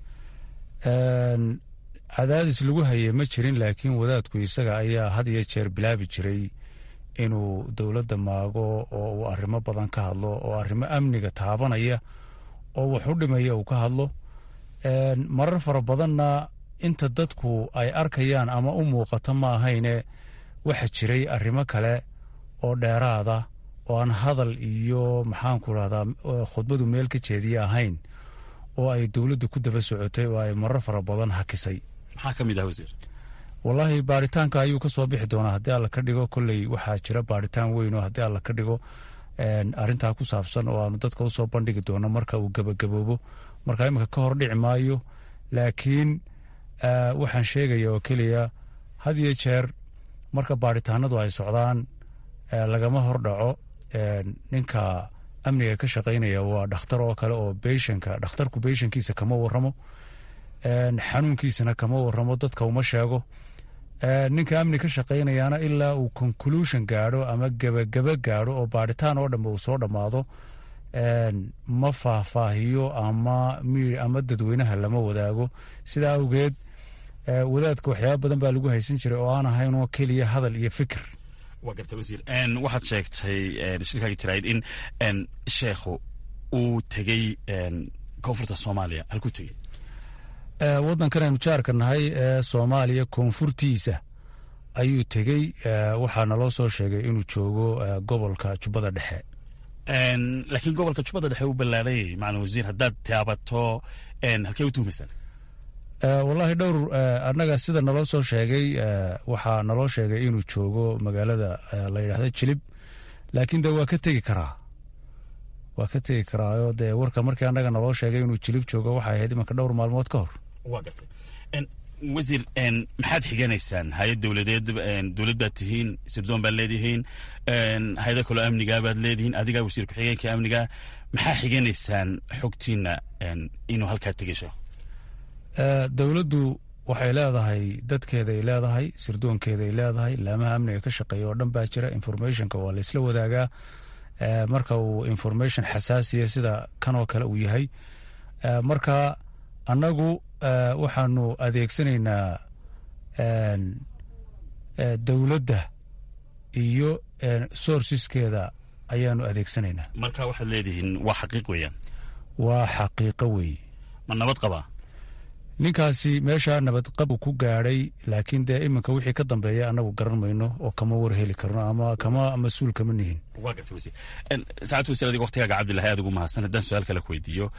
cadaadis lagu hayay ma jirin laakiin wadaadku isaga ayaa had iyo jeer bilaabi jiray inuu dowladda maago oo uu arrimo badan ka hadlo oo arrimo amniga taabanaya oo wax u dhimaya uu ka hadlo marar fara badanna inta dadku ay arkayaan ama u muuqato ma ahayne waxa jiray arrimo kale oo dheeraada oo aan hadal iyo maxaanku rahdaa khudbadu meel ka jeediya ahayn oo ay dowladdu ku daba socotay oo ay marar fara badan hakisay maxaa ka mid ah wasiir wallaahi baaritaanka ayuu ka soo bixi doonaa haddii alla ka dhigo kolley waxaa jira baaritaan weyn oo haddii alla ka dhigo arrintaa ku saabsan oo aanu dadka usoo bandhigi doono marka uu gebagaboobo marka iminka ka hor dhici maayo laakiin waxaan sheegaya oo keliya had iyo jeer marka baaritaanadu ay socdaan lagama hor dhaco ninka amniga ka shaqaynaya waa dhakhtar oo kale oo beyshanka dhakhtarku beyshankiisa kama waramo xanuunkiisana kama waramo dadka uma sheego ninka amni ka shaqaynayaana ilaa uu conclusion gaadho ama gebagaba gaadho oo baaritaan oo dhanba uu soo dhammaado ma faahfaahiyo ama ama dadweynaha lama wadaago sidaa awgeed wadaadka waxyaaba badan baa lagu haysan jiray oo aan ahayn oo keliya hadal iyo fikir waa garta wasiir waxaad sheegtay shirkaaga jaraayid in sheekhu uu tegey koonfurta soomaaliya halkuu tegey waddankan aynu jaarka nahay ee soomaaliya koonfurtiisa ayuu tegey waxaa naloo soo sheegay inuu joogo gobolka jubbada dhexe laakiin gobolka jubbada dhexe u ballaarayay macalin wasiir haddaad taabato halkee u tuhumaysaan wallaahi dhowr annaga sida naloo soo sheegay waxaa naloo sheegay inuu joogo magaalada la yidhaahdo jilib laakiin de waa ka tegi karaa waa ka tegi karaayo dee warka markii annaga naloo sheegay inuu jilib joogo waxay ahayd imanka dhowr maalmood ka hor waa gartay wasiir maxaad xiganaysaan hay-ad dowladeed dowlad baad tihiin sirdoon baad leedihiin hay-ada kaloo amnigaa baad leedihiin adigaa wasiir ku-xigeenka amniga maxaa xiganaysaan xogtiina inuu halkaa tegay sheekhu dowladdu waxay leedahay dadkeeday leedahay sirdoonkeeday leedahay laamaha amniga ka shaqeeya oo dhan baa jira informationka waa laysla wadaagaa marka uu information xasaasiya sida kanoo kale uu yahay marka annagu waxaanu adeegsanaynaa dowladda iyo sourceskeeda ayaanu adeegsanaynaa marka waxaad leedihiin waa xaqiiq weeyaan waa xaqiiqo weeye ma nabad qabaa ninkaasi meeshaa nabadqabu ku gaadhay laakiin dee iminka wixii ka dambeeya annagu garan mayno oo kama war heli karno ama kama mas-uul kama nihin waa gartay wasiir saacad wasiir adiga waktigaaga cabdillahi aad ugu mahadsan haddaan su-aal kale ku weydiiyo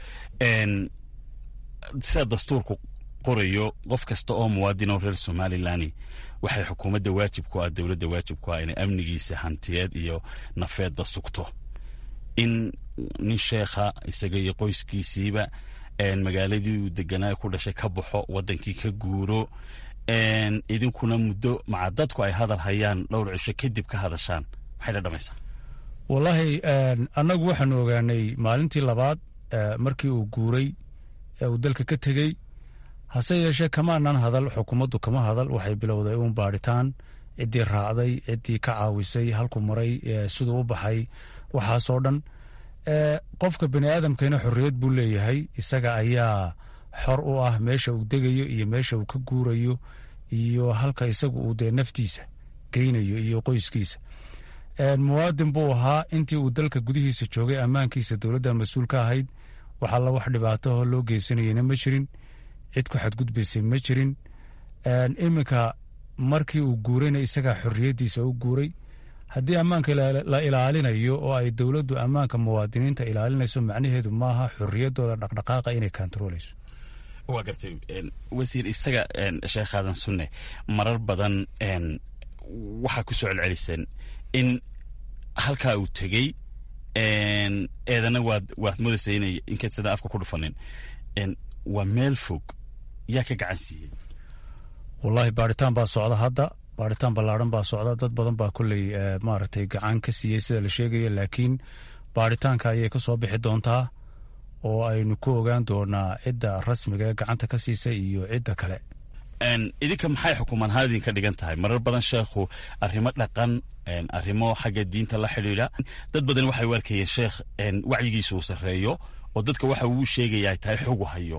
sida dastuurku qorayo qof kasta oo muwaadin oo reer somalilan waxay xukuumadda waajib ku ah dowladda waajib ku ah inay amnigiisa hantiyeed iyo nafeedba sugto in nin sheekha isaga iyo qoyskiisiiba magaaladii uu deganaa ku dhashay ka baxo wadankii ka guuro idinkuna muddo maca dadku ay hadal hayaan dhowr cisho kadib ka hadashaan maxay dhadhamaysaa wallaahi annagu waxaanu ogaanay maalintii labaad markii uu guuray ee uu dalka ka tegey hase yeeshee kamaanan hadal xukuumaddu kama hadal waxay bilowday uun baadhitaan ciddii raacday ciddii ka caawisay halku maray siduu u baxay waxaasoo dhan qofka bani aadamkana xorriyad buu leeyahay isaga ayaa xor u ah meesha uu degayo iyo meesha uu ka guurayo iyo halka isagu uu dee naftiisa geynayo iyo qoyskiisa muwaadin buu ahaa intii uu dalka gudihiisa joogay ammaankiisa dowladda mas-uul ka ahayd wax alla wax dhibaatahoo loo geysanayena ma jirin cid ku xadgudbaysay ma jirin iminka markii uu guurayna isagaa xorriyaddiisa u guuray haddii ammaanka la ilaalinayo oo ay dowladdu ammaanka muwaadiniinta ilaalinayso macnaheedu maaha xorriyaddooda dhaqdhaqaaqa inay kantarooleyso waa gartay wasiir isaga sheekh aadan sunne marar badan waxaa ku soo celceliseen in halkaa uu tegey eedana waad waad moodaysa inay inkayd sidaa afka ku dhufanin waa meel fog yaa ka gacan siiyey wallaahi baaritaan baa socda hadda baaritaan ballaadhan baa socda dad badan baa kolley maaragtay gacan ka siiyey sida la sheegaya laakiin baaritaanka ayay ka soo bixi doontaa oo aynu ku ogaan doonaa cidda rasmiga ee gacanta ka siisay iyo cidda kale idinka maxay xukuumaan ahaan idinka dhigan tahay marar badan sheekhu arrimo dhaqan arrimo xagga diinta la xidhiidha dad badan waxay u arkayeen sheekh wacyigiisa uu sarreeyo oo dadka waxa uu sheegaya ay tahay xogu hayo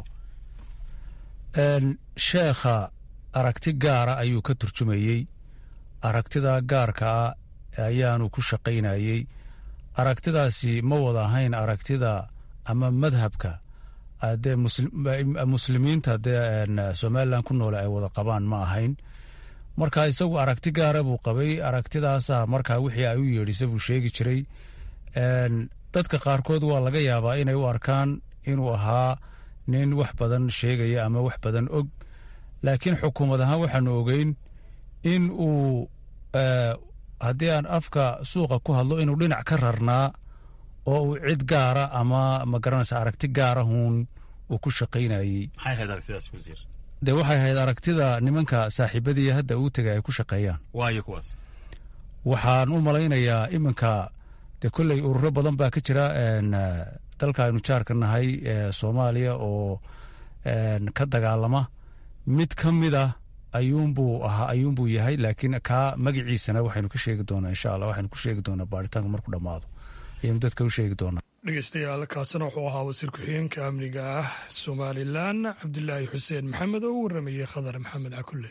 sheekha aragti gaara ayuu ka turjumayey aragtida gaarka ah ayaanu ku shaqaynayey aragtidaasi ma wada ahayn aragtida ama madhabka dee muslimiinta dee somalilan ku noole ay wada qabaan ma ahayn marka isagu aragti gaara buu qabay aragtidaasa markaa wixii ay u yeedhisa buu sheegi jiray dadka qaarkood waa laga yaabaa inay u arkaan inuu ahaa nin wax badan sheegaya ama wax badan og laakiin xukuumad ahaan waxaanu ogeyn in uu haddii aan afka suuqa ku hadlo inuu dhinac ka rarnaa oo uu cid gaara ama ma garanaysa aragti gaarahuun uu ku shaqaynayey dee waxay ahayd aragtida nimanka saaxiibadii hadda uu tegay ay ku shaqeeyaan waxaan u malaynayaa iminka dee kolley ururo badan baa ka jira dalka aynu jaarka nahay soomaaliya oo ka dagaalama mid ka mid ah ayuunbuu ahaa ayuunbuu yahay laakiin kaa magaciisana waxaynu ka sheegi doonaa insha allah waxaynu ku sheegi doonaa baaritaanka markuu dhammaado ayaynu dadka u sheegi doonaa dhegeystayaal kaasina wuxuu ahaa wasiir ku-xigeenka amniga ah somalilan cabdilaahi xuseen maxamed oo u waramayey khadar maxamed cakulle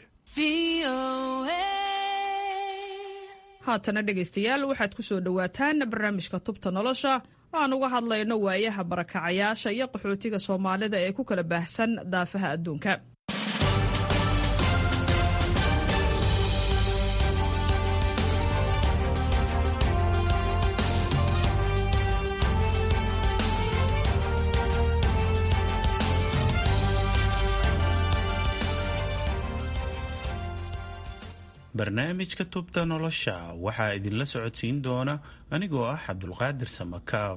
haatana dhegaystayaal waxaad ku soo dhowaataan barnaamijka tubta nolosha aan uga hadlayno waayaha barakacayaasha iyo qaxootiga soomaalida ee ku kala baahsan daafaha adduunka barnaamijka tubta nolosha waxaa idinla socodsiin doona anigoo ah cabdulqaadir samakaab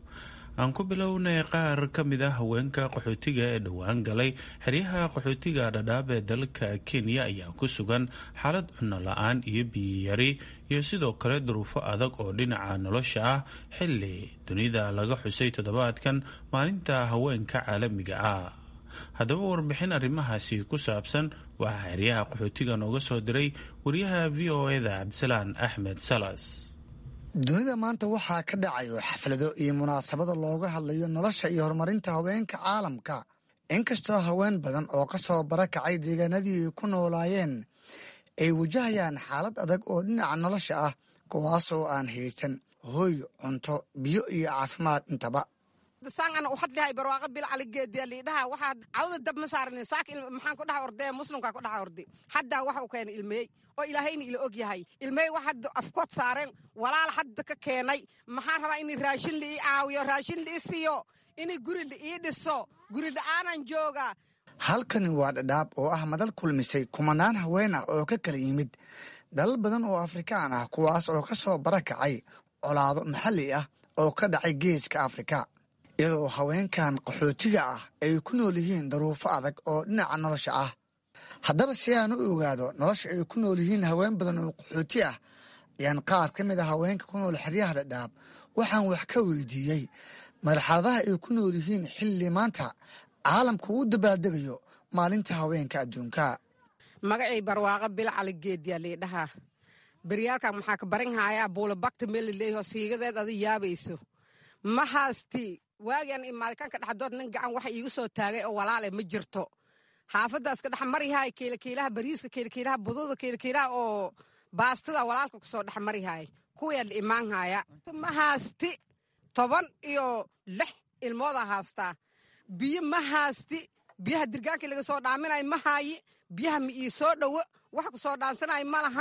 aan ku bilownay qaar ka mid ah haweenka qaxootiga ee dhowaan galay xeryaha qaxootiga dhadhaab ee dalka kenya ayaa ku sugan xaalad cunno la-aan iyo biyiyari iyo sidoo kale duruufo adag oo dhinaca nolosha ah xilli dunida laga xusay toddobaadkan maalinta haweenka caalamiga ah haddaba warbixin arrimahaasi ku saabsan waxaa xeryaha qaxootiga nooga soo diray wariyaha v o eda cabdisalaan axmed salas dunida maanta waxaa ka dhacayo xaflado iyo munaasabada looga hadlayo nolosha iyo horumarinta haweenka caalamka inkastoo haween badan oo ka soo barakacay deegaanadii ay ku noolaayeen ay wajahayaan xaalad adag oo dhinaca nolosha ah kuwaasoo aan haysan hooy cunto biyo iyo caafimaad intaba saangana uhadlihay barwaaqa bil caligeediya liidhaha waxaad cawda dab ma saaran saak maxaan ku dhaha ordee muslimkaa ku dhaha ordi haddaa waxa uu keenay ilmeey oo ilaahayna ila og yahay ilmeey waxaad afkood saareen walaal hadda ka keenay maxaan rabaa in raashin la ii caawiyo raashin la ii siiyo in guri la ii dhiso guri la-aanan jooga halkani waa dhadhaab oo ah madal kulmisay kumanaan haween ah oo ka kala yimid dalal badan oo afrikaan ah kuwaas oo ka soo barakacay colaado maxalli ah oo ka dhacay geeska afrika iyadoo haweenkan qaxootiga ah ay ku nool yihiin daruufo adag oo dhinaca nolosha ah haddaba si aan u ogaado nolosha ay ku nool yihiin haween badan oo qaxooti ah ayaan qaar ka mid a haweenka ku nool xeryaha dhadhaab waxaan wax ka weydiiyey marxaladaha ay ku nool yihiin xilli maanta caalamku u dabaaldegayo maalinta haweenka adduunka magacay barwaaqa bil caligeediya liidhahaa beryaalkan maxaa ka baran hayaa buulabagta meel laleeyaho siigadeed adi yaabayso ma haasti waagian imaaday kanka dhexdood nin gacan waxa iigu soo taagay oo walaale ma jirto xaafadaas ka dhex marihaay kiilakiilaha bariiska kiilakiilaha bududa kiilakiilaha oo baastada walaalka kusoo dhex marihaay kuwaa la imaan haya ma haasti toban iyo lix ilmoodaa haastaa biyo ma haasti biyaha dirgaankii laga soo dhaaminay ma haayi biyaha ma ii soo dhowo wax ku soo dhaansanay ma laha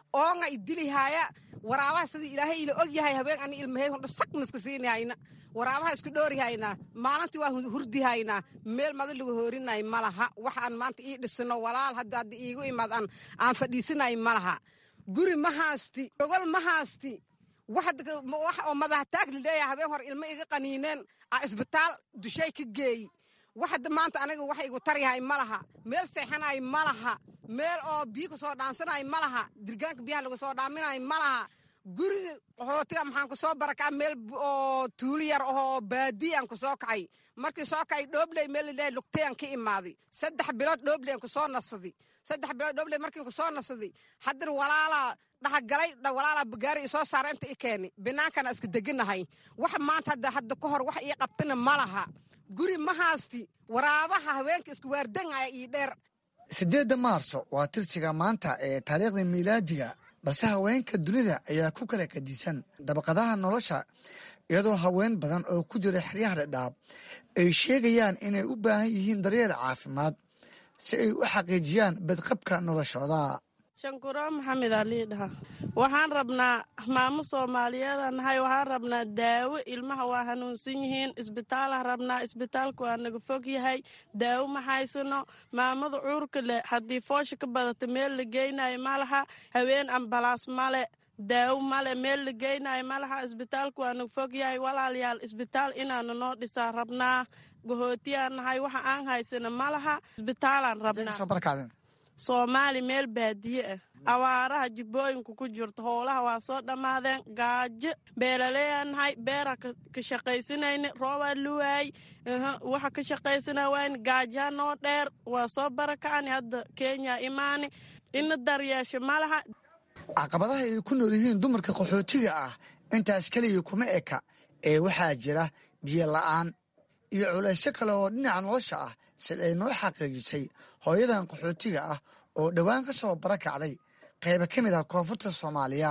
oonga idilihaaya waraabaha sidii ilaahay ila og yahay habeen ani ilmahey hondho sagnaska siinihayna waraabaha isku dhoorihaynaa maalintii waa hurdihaynaa meel mada lagu hoorinay ma laha waxaan maanta ii dhisino walaal hadda hadda iigu imaad aan aan fadhiisinay ma laha guri ma haasti gogol ma haasti wax oo madaxtaag laleeyahay habeen hore ilmo iga qaniineen a isbitaal dushay ka geeyi wax hadda maanta aniga wax igu taryahay ma laha meel seexanay ma laha meel oo biyo kasoo dhaansanay ma laha dirgaanka biyaha lagu soo dhaaminay ma laha guriga hootiga maxaan kusoo barakaa meel oo tuuli yar ahoo baadiyan kusoo kacay markii soo kacay dhoobley meel ladhahay lugtayan ka imaaday saddex bilood dhoobleyan kusoo nasaday saddex bilood dhoobley markiin kusoo nasaday haddana walaalaa dhaxagalay walaalaa bagaari isoo saara inta i keeni binaankana iska deganahay wax maanta hadda hadda ka hor wax ii qabtana ma laha guri ma haasti waraabaha haweenka isku waardangaya ii dheer siddeedda maarso waa tirsiga maanta ee taariikhda miilaadiga balse haweenka dunida ayaa ku kala kadisan dabaqadaha nolosha iyadoo haween badan oo ku jira xeryaha dhadhaab ay sheegayaan inay u baahan yihiin daryeel caafimaad si ay u xaqiijiyaan badqabka noloshooda shankuro maxamed alii dhaha waxaan rabnaa maamo soomaaliyeeda nahay waxaan rabnaa daawo ilmaha waa hanuunsan yihiin isbitaalah rabnaa isbitaalku waa naga fog yahay daawo ma haysano maamada cuurka leh haddii foosha ka badata meel la geynayo ma laha haween ambalaas male daawo male meel la geynayo ma laha isbitaalku waa naga fog yahay walaalayaal isbitaal inaanu noo dhisaa rabnaa gahootiyaan nahay waxa aan haysano ma laha isbitaalaan rabnaa soomaali meel baadiye ah awaaraha jibbooyinku ku jirto howlaha waa soo dhammaadeen gaajo beelaleeyaan nahay beera ka shaqaysanayni roobaa luwaay waxa ka shaqaysana waayni gaajaha noo dheer waa soo barakacani hadda kenya imaani ina daryeesho ma laha caqabadaha ay ku nool yihiin dumarka qaxootiga ah intaas keliya kuma eka ee waxaa jira biyo la'aan iyo culaysyo kale oo dhinaca nolosha ah sida ay noo xaqiijisay hooyadan qaxootiga ah oo dhowaan ka soo barakacday qayba ka mid ah koonfurta soomaaliya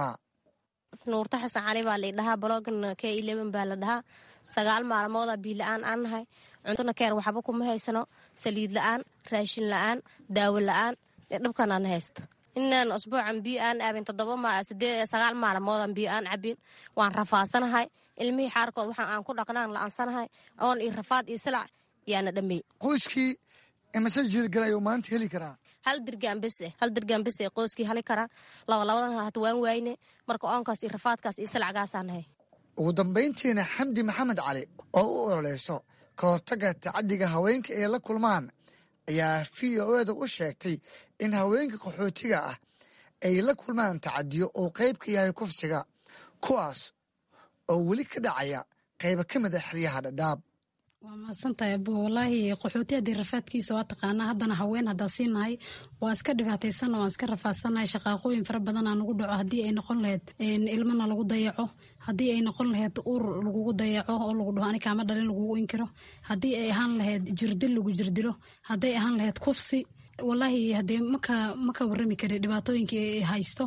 nuurta xasan cali baa laydhahaa baloogan k eleven baa la dhahaa sagaal maalmooda biila-aan aan nahay cuntona keer waxba kuma haysano saliid la-aan raashin la-aan daawo la-aan dhabkan aan haysta inaan usbuucan biyo aan aabin sagaal maalmoodan biyo aan cabin waan rafaasanahay ilmihii xaarkood waxaan aan ku dhaqnaan la-aansanahay oon iyo rafaad iyo silac yaana dhameey qoyskii imise jiirgalayo maanta heli karaa hal dirgaan bes eh hal dirgaan bes ee qoyskii hali karaa laba labadan hat waan waayne marka oonkaas iyo rafaadkaas iyo silacgaasaa nahay ugu dambayntiina xamdi maxamed cali oo u ololeyso ka hortagga tacaddiga haweenka ee la kulmaan ayaa v o eda u sheegtay in haweenka qaxootiga ah ay la kulmaan tacadiyo uu qayb ka yahay kufsiga kuwaas oo weli ka dhacaya qayba ka mid a xeryaha dhadhaab waa mahadsantahay abo walaahi qaxooti haddii rafaadkiisa waa taqaanaa haddana haween haddaa siinahay waa iska dhibaataysana waan iska rafaadsannahay shaqaaqooyin fara badanaa nagu dhaco haddii ay noqon lahayd ilmana lagu dayaco haddii ay noqon lahayd uur lagugu dayaco oo lagu dhaho ani kaama dhalin lagugu inkiro haddii ay ahaan lahayd jirdil lagu jirdilo hadday ahaan lahayd kufsi walaahi haddee maka maka warrami kari dhibaatooyinkii ay haysto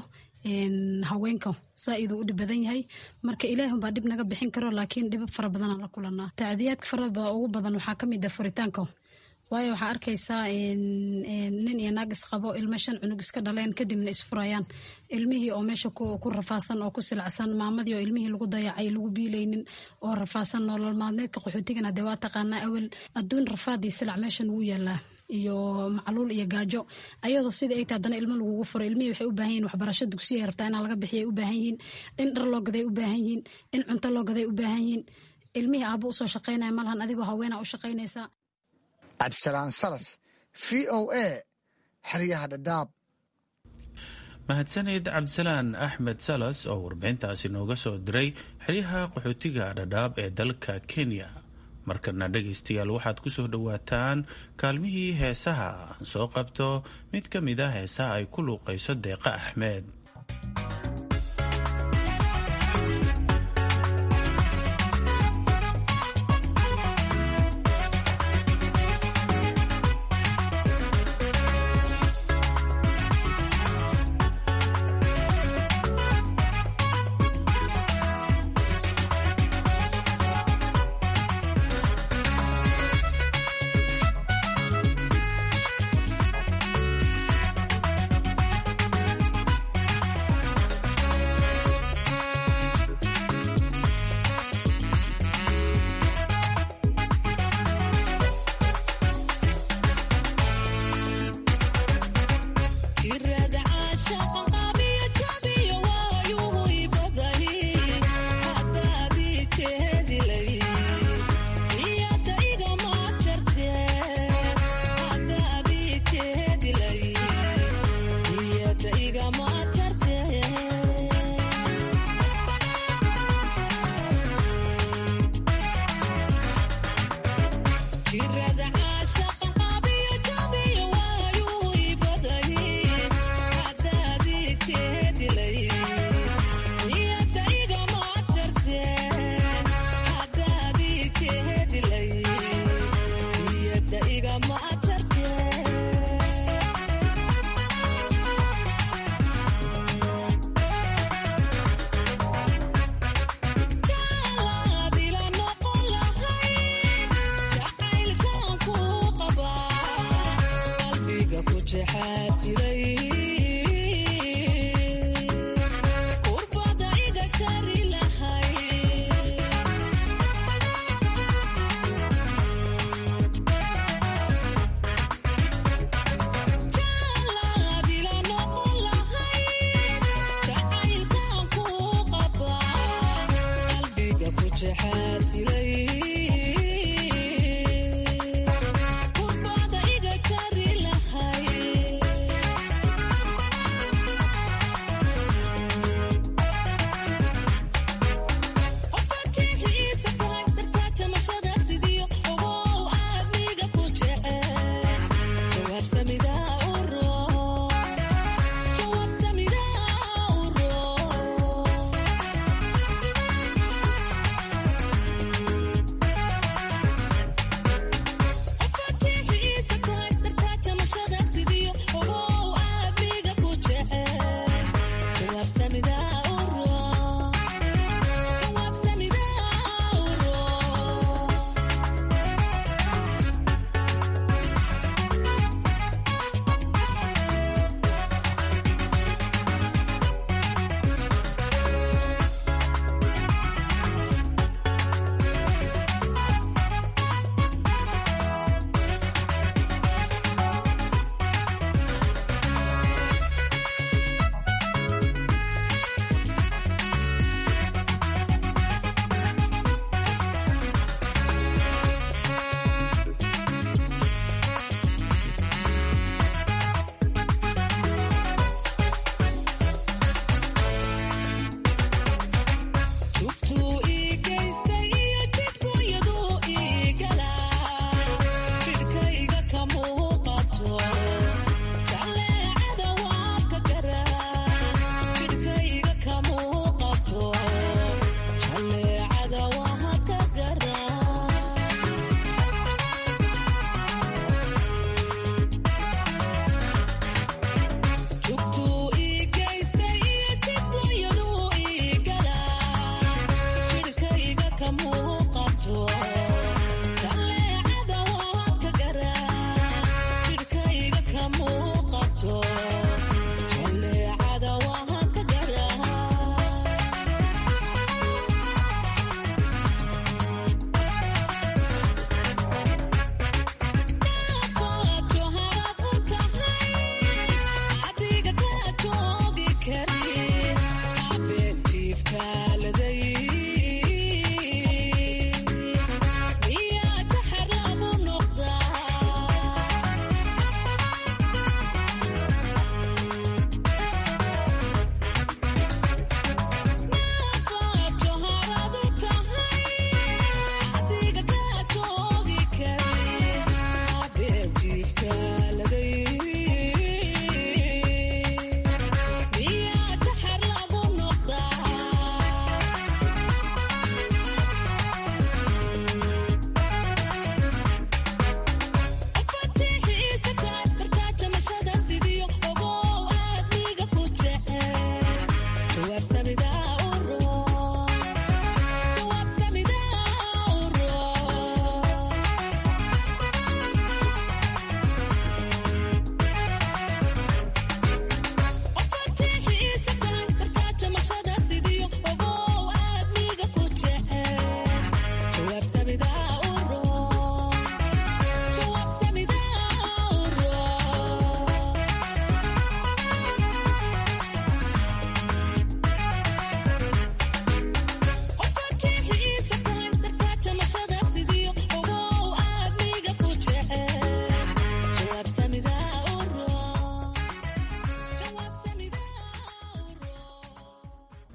haweenka saa-iduu u dhib badan yahay marka ilaahunbaa dhib naga bixin karo laakiin dhibab fara badanaan la kulanaa tacdiyaadka faraba ugu badan waxaa ka mid ah furitaanka waayo waxaa arkaysaa nin iyo naag isqabo ilmo shan cunug iska dhaleen kadibna isfurayaan ilmihii oo meesha ku rafaasan oo ku silacsan maamadii oo ilmihii lagu dayacay lagu biilaynin oo rafaasan nolol maalmeedka qaxootigan hadee waa taqaanaa awel adduun rafaad iyo silac meeshan wuu yaalaa iyo macluul iyo gaajo ayadoo sidai ay tahay haddana ilmo lagugu furo ilmihii waxay u baahan yihin waxbarasho dugsiya rabtaa inaa laga bixiya u baahan yihiin in dhar loo gaday u baahan yihiin in cunto loo gaday u baahan yihiin ilmihii aabbo usoo shaqaynaya malahan adigoo haweenaa u shaqaynaysaa cabdisalaan salas v o a xeryaha dhadhaab mahadsaned cabdisalaan axmed salas oo warbixintaasi nooga soo diray xeryaha qaxootiga dhadhaab ee dalka kenya markana dhegaystayaal waxaad ku soo dhowaataan kaalmihii heesaha aan soo qabto mid ka mid a heesaha ay ku luuqayso deeqa axmed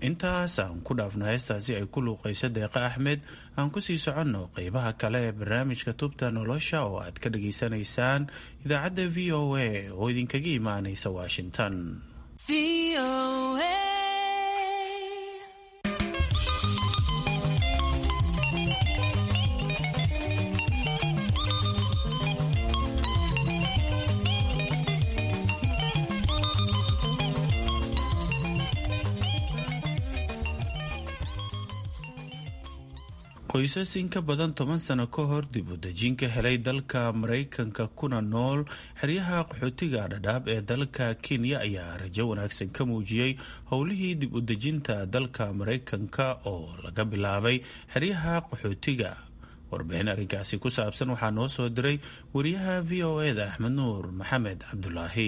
intaas aan ku dhaafno heestaasi ay ku luuqayso deeqa axmed aan kusii soconno qeybaha kale ee barnaamijka tubta nolosha oo aad ka dhageysanaysaan idaacadda v o a oo idinkaga imaanaysa washington qoysas in ka badan toban sano ka hor dib u dejin ka helay dalka maraykanka kuna nool xeryaha qaxootiga dhadhaab ee dalka kenya ayaa rajo wanaagsan ka muujiyey howlihii dib u dejinta dalka maraykanka oo laga bilaabay xeryaha qaxootiga warbixin arrinkaasi ku saabsan waxaa noo soo diray wariyaha v o eda axmed nuur maxamed cabdulaahi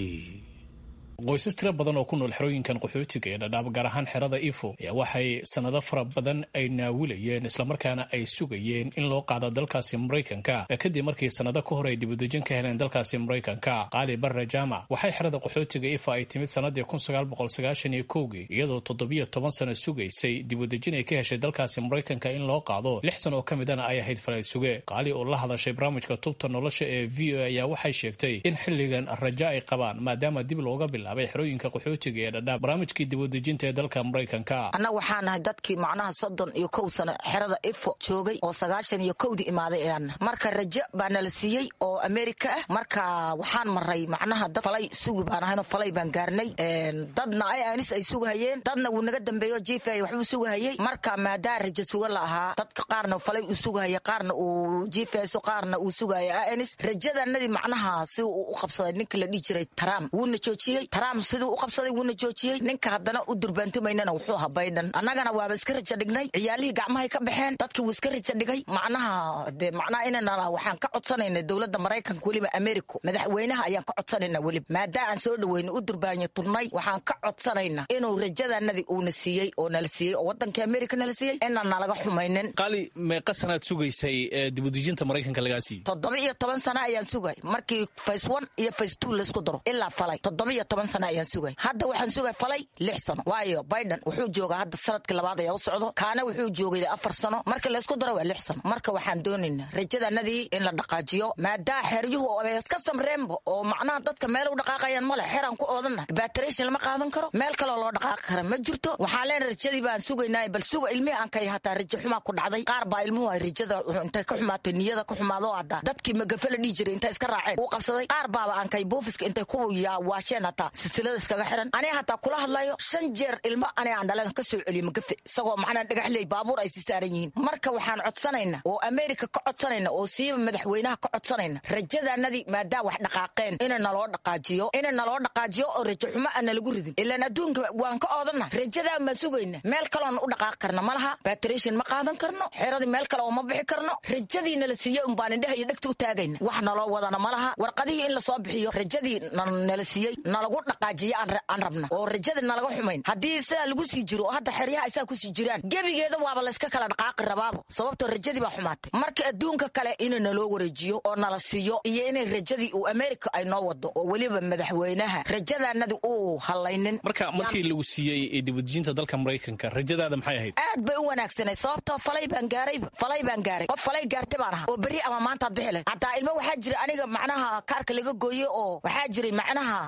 qoysas tiro badan oo ku nool xerooyinkan qaxootiga ee dhadhaab gaar ahaan xerada ifo ayaa waxay sanado fara badan ay naawilayeen islamarkaana ay sugayeen in loo qaado dalkaasi maraykanka kadib markii sanado ka hor ay dibudejin ka heleen dalkaasi maraykanka qaali barre jaamac waxay xerada qaxootiga ifa ay timid sanadii kun sagaal boqol sagaashan iyo kowgii iyadoo toddobiyo toban sano sugaysay dibudejin ay ka heshay dalkaasi maraykanka in loo qaado lix sano oo ka midana ay ahayd falay suge qaali oo la hadashay barnaamijka tubta nolosha ee v o ayaa waxay sheegtay in xilligan raja ay qabaan maadaama dib looga bila xerooyinka qaxootiga ee dhadhaab barnaamijkii dibudejinta ee dalka maraykanka annaga waxaa nahay dadkii macnaha soddon iyo kow sano xerada ifo joogay oo sagaashan iyo kowdii imaaday eeanna marka rajo baa nala siiyey oo amerika ah marka waxaan maray macnaha dad falay sugi baan ahayno falay baan gaarnay dadna ay anis ay sugahayeen dadna wuu naga dambeeyo jifa waxbuu sugahayey marka maadaa rajo suga la ahaa dadka qaarna falay uu sugahaya qaarna uu jifeso qaarna uu sugahaya anis rajadanadii macnaha si uu u qabsaday ninka la dhihi jiray taraam wuuna joojiyey taraam siduu u qabsaday wuuna joojiyey ninka haddana u durbaantumaynana wuxuu ahaa baydhan annagana waaba iska raja dhignay ciyaalihii gacmahay ka baxeen dadkii wuu iska raja dhigay macnaha de macnaha inana waxaan ka codsanayna dowladda maraykanka weliba americo madaxweynaha ayaan ka codsanayna weliba maadaa aan soo dhaweyna u durbaanya turnay waxaan ka codsanayna inuu rajadanadii uuna siiyey oo nala siiyey oo wadankii america nala siiyey inaan nalaga xumaynin qaali meeqa sanaad sugaysay dibudejinta maraykanka lagaa siiyey toddoba iyo toban sana ayaan sugay markii face one iyo face two laysku daro ilaa falay toddoba iyo toban sana ayaan sugay hadda waxaan sugay falay lix sano waayo biden wuxuu joogaa hadda sanadkii labaad ayaa u socdo kaana wuxuu joogay afar sano marka laysku daro waa lix sano marka waxaan doonaynaa rajadanadii in la dhaqaajiyo maadaa xeryuhu iska samreenba oo macnaha dadka meel u dhaqaaqayaan male xeraan ku oodana batration lama qaadan karo meel kaloo loo dhaqaaqi kara ma jirto waxaan leenahay rajadii baan sugaynaa bal suga ilmihii aan kay hataa rajo xumaa ku dhacday qaar baa ilmuhu ay rajada intay ka xumaatay niyada ka xumaado hadda dadkii magafe la dhihi jiray intay iska raaceen uu qabsaday qaar baaba aan kay buufiska intay ku waasheen hataa silsilada iskaga xiran aniga hataa kula hadlayo shan jeer ilmo aniga aan dhalan ka soo celiyo magafe isagoo macnaa dhagaxley baabuur ay si saaran yihiin marka waxaan codsanayna oo america ka codsanayna oo siiba madaxweynaha ka codsanayna rajadanadii maadaa wax dhaqaaqeen ina naloo dhaqaajiyo ina naloo dhaqaajiyo oo rajo xumo aan nalagu ridin ilaan adduunka waan ka oodana rajadaan baan sugayna meel kaloona u dhaqaaqi karna ma laha batration ma qaadan karno xeradii meel kale oo ma bixi karno rajadii nala siiyey unbaan indhaha iyo dhegta u taagayna wax naloo wadana ma laha warqadihii in lasoo bixiyo rajadii nala siiyey nalagu dhaqaajiyo aan rabna oo rajada nalaga xumayn haddii sidaa lagu sii jiro oo hadda xeryaha isaa kusii jiraan gebigeeda waaba layska kala dhaqaaqi rabaabo sababtoo rajadii baa xumaatay marka adduunka kale ina naloo wareejiyo oo nala siiyo iyo inay rajadii uu america ay noo wado oo weliba madaxweynaha rajadanadii uu halaynin marka markii lagu siiyey dibudejinta dalka maraykanka rajadaada maxay ahayd aad bay u wanaagsanay sababtoo falay baan gaarayba falay baan gaaray qof falay gaartay baan ahaa oo berri ama maantaad bixi lahayd hataa ilmo waxaa jira aniga macnaha kaarka laga gooye oo waxaa jiray macnaha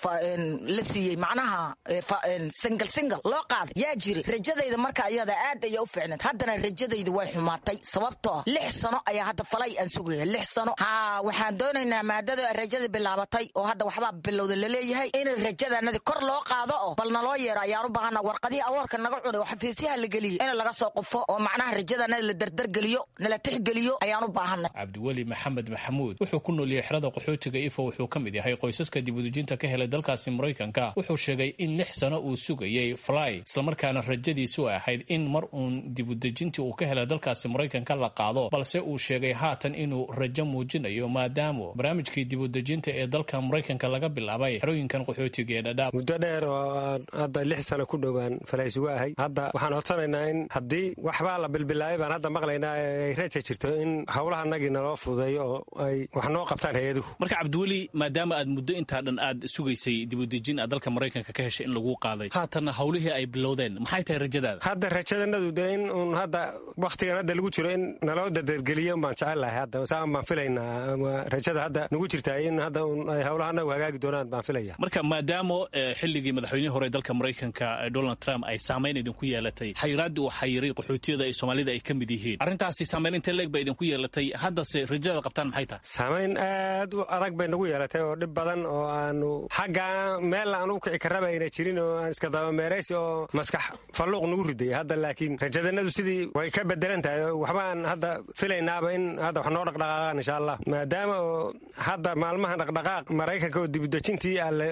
la siiyey macnaha single single loo qaaday yaa jiri rajadayda marka ayada aad ayaa u fiicnayd haddana rajadayda way xumaatay sababtoo lix sano ayaa hadda falay aan sugaya lix sano ha waxaan doonaynaa maadada rajada bilaabatay oo hadda waxbaa bilowda laleeyahay in rajadanadi kor loo qaado oo bal naloo yeero ayaan u baahana warqadihii awoorka naga cunay oo xafiisyaha la geliyey in laga soo qufo oo macnaha rajadanadi la dardargeliyo nala tixgeliyo ayaan u baahanay cabdiweli maxamed maxamuud wuxuu ku nool yahay xerada qaxootiga ifo wuxuu ka mid yahay qoysaska dibudejinta ka helay dalkaasi maraykanka wuxuu sheegay in lix sano uu sugayey fly islamarkaana rajadiisu ahayd in mar uun dibudejintii uu ka helay dalkaasi maraykanka la qaado balse uu sheegay haatan inuu rajo muujinayo maadaama barnaamijkii dibudejinta ee dalka maraykanka laga bilaabay xerooyinkan qaxootiga ee dhadhaab muddo dheer oo hadda lix sano ku dhowaan falaysugu ahay hadda waxaan codsanaynaa in haddii waxbaa la bilbilaabay baan hadda maqlaynaa ay raja jirto in howlahanagii naloo fududeeyo oo ay wax noo qabtaan hay-aduhu marka cabdiweli maadaama aad muddo intaa dhan aad sugaysay dibudejin aad dalka maraykanka ka heshay in lagu qaaday haatanna howlihii ay bilowdeen maxay tahay rajadaada hadda rajadanadu de in uun hadda wakhtigan hadda lagu jiro in naloo dadergeliyo baan jecelahay hadda saan baan filaynaa rajada hadda nagu jirtaa in hadda un ay howlaha anagu hagaagi doonaan baan filaya marka maadaama xilligii madaxweynihii hore dalka maraykanka donald trump ay saamayn idinku yeelatay xayiraaddii uu xayiray qaxootiyada ee soomaalida ay ka mid yihiin arrintaasi saamayn intee leeg ba idinku yeelatay haddase rajada qabtaan maxay tahay saamayn aad u adag bay nagu yeelatay oo dhib badan oo aanu xagga meel aan u kici karraba ayna jirin oo aan iska dabameeraysi oo maskax falluuq nagu riday hadda laakiin rajadanadu sidii way ka bedelan tahay waxba aan hadda filaynaaba in hadda wax noo dhaqdhaqaaqaan insha allah maadaama oo hadda maalmahan dhaqdhaqaaq maraykanka oo dibudejintii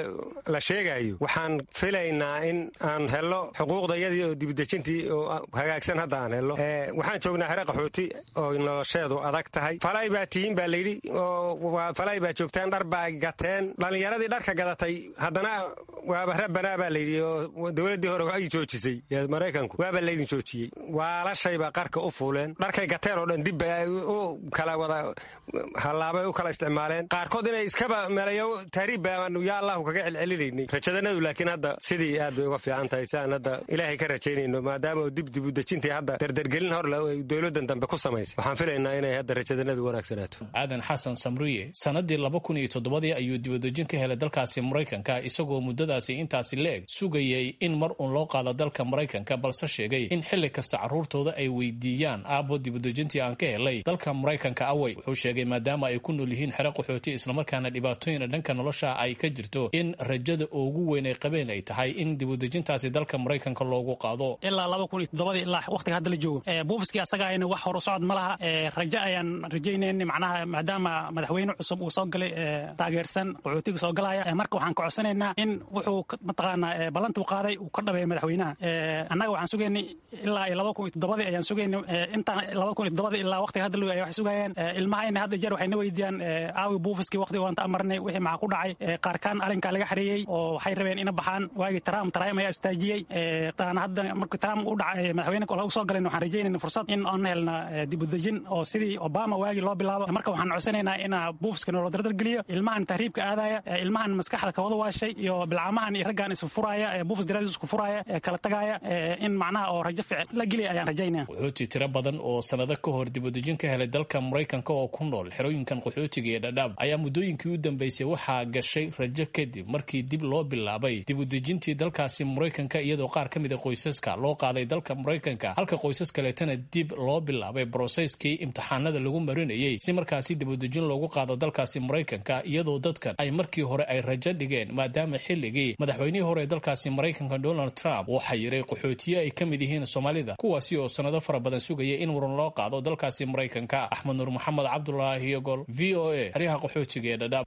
la sheegayo waxaan filaynaa in aan helo xuquuqdayadii oo dibudejintii oo hagaagsan hadda aan helo waxaan joognaa xere qaxooti oo nolosheedu adag tahay falay baa tihiin baa layidhi oo falay baa joogtaan dhar baa gateen dhallinyaradii dharka gadatay haddana waaba rabanaa baa layidhi oo dowladdii hore ay joojisay maraykanku waaba laydin joojiyey waalashaybaa qarka u fuuleen dharkay gateen oo dhan dibba u kala wada hallaabay u kala isticmaaleen qaarkood inay iskaba melayo taariib baanu yaa allahu kaga celcelinaynay rajadanadu laakiin hadda sidii aad bay uga fiican tahay si aan hadda ilaahay ka rajaynayno maadaama oo dib dibudejintii hadda dardargelin horle ay dowladdan dambe ku samaysay waxaan filaynaa inay hadda rajadanadu wanaagsanaato aadan xasan samriye sanadii laba kun iyo toddobadii ayuu dibudejin ka helay dalkaasi maraykanka isagoo muddadaasi intaasi la-eg sugayay in mar uun loo qaado dalka maraykanka balse sheegay in xilli kasta carruurtooda ay weydiiyaan aabbo dibudejintii aan ka helay dalka maraykanka awey wuxuu sheegay maadaama ay ku nool yihiin xero qaxooti islamarkaana dhibaatooyina dhanka nolosha ay ka jirto in rajada ugu weyn ay qabeen ay tahay in dibudejintaasi dalka maraykanka loogu qaado ilaa laba kun iyo toddobadii ilaa waqtiga hadda la joogo buufiskii asaga ayna wax hor u socod ma laha rajo ayaan rajaynayn macnaha maadaama madaxweyne cusub uu soo galay taageersan qaxootiga soo galaya marka waxaan ka codsanaynaa in wuxuu mataqaanaa ballantuu qaaday uu ka dhabeeya madaxweynaha annaga waxaan sugaynay ilaa iyo laba kun iyo toddobadii ayaan sugaynay intaan laba kun iyo toddobadii ilaa waqtiga hadda la ay waxay sugayeen ilmahayna hadda jeer waxay na weydiiyaan aawi buufiskii waqtiga waan ta amarnay wixii maxaa ku dhacay qaarkaan arrinkaa laga xareeyey oo waxay rabeen ina baxaan waagii trump trump ayaa istaajiyey taana hadda markii trump u dhacay madaxweyne kole u soo galayna waxaan rajaynayna fursad in aan helna dibudejin oo sidii obama waagii loo bilaabo marka waxaan codsanaynaa in buufiska nolo dardargeliyo ilmahan tahriibka aadaya ilmahan maskaxda kawada waashay iyo bilcamahan iyo raggaan isfuraaya buufis daraadisku furaaya kala tagaaya in macnaha oo rajo fiican la geliya ayaan rajaynaya qaxooti tiro badan oo sanado ka hor dibudejin ka helay dalka maraykanka oo ku nool xerooyinkan qaxootiga iyo dhadhaab ayaa muddooyinkii u dambeysay waxaa gashay rajo kadib markii dib loo bilaabay dibudejintii dalkaasi maraykanka iyadoo qaar ka mida qoysaska loo qaaday dalka maraykanka halka qoysas kaleetana dib loo bilaabay broseskii imtixaanada lagu marinayey si markaasi dibudejin loogu qaado dalkaasi maraykanka iyadoo dadkan ay markii hore ay rajo dhigeen maadaama xilligii madaxweynihii hore ee dalkaasi maraykanka donald trump uu xayiray qaxootiye ay ka mid yihiin soomaalida kuwaasi oo sanado fara badan sugaya in waran loo qaado dalkaasi maraykanka axmed nuur maxamed cabdulaahi yogol v o a xeryaha qaxootiga ee dhadhaab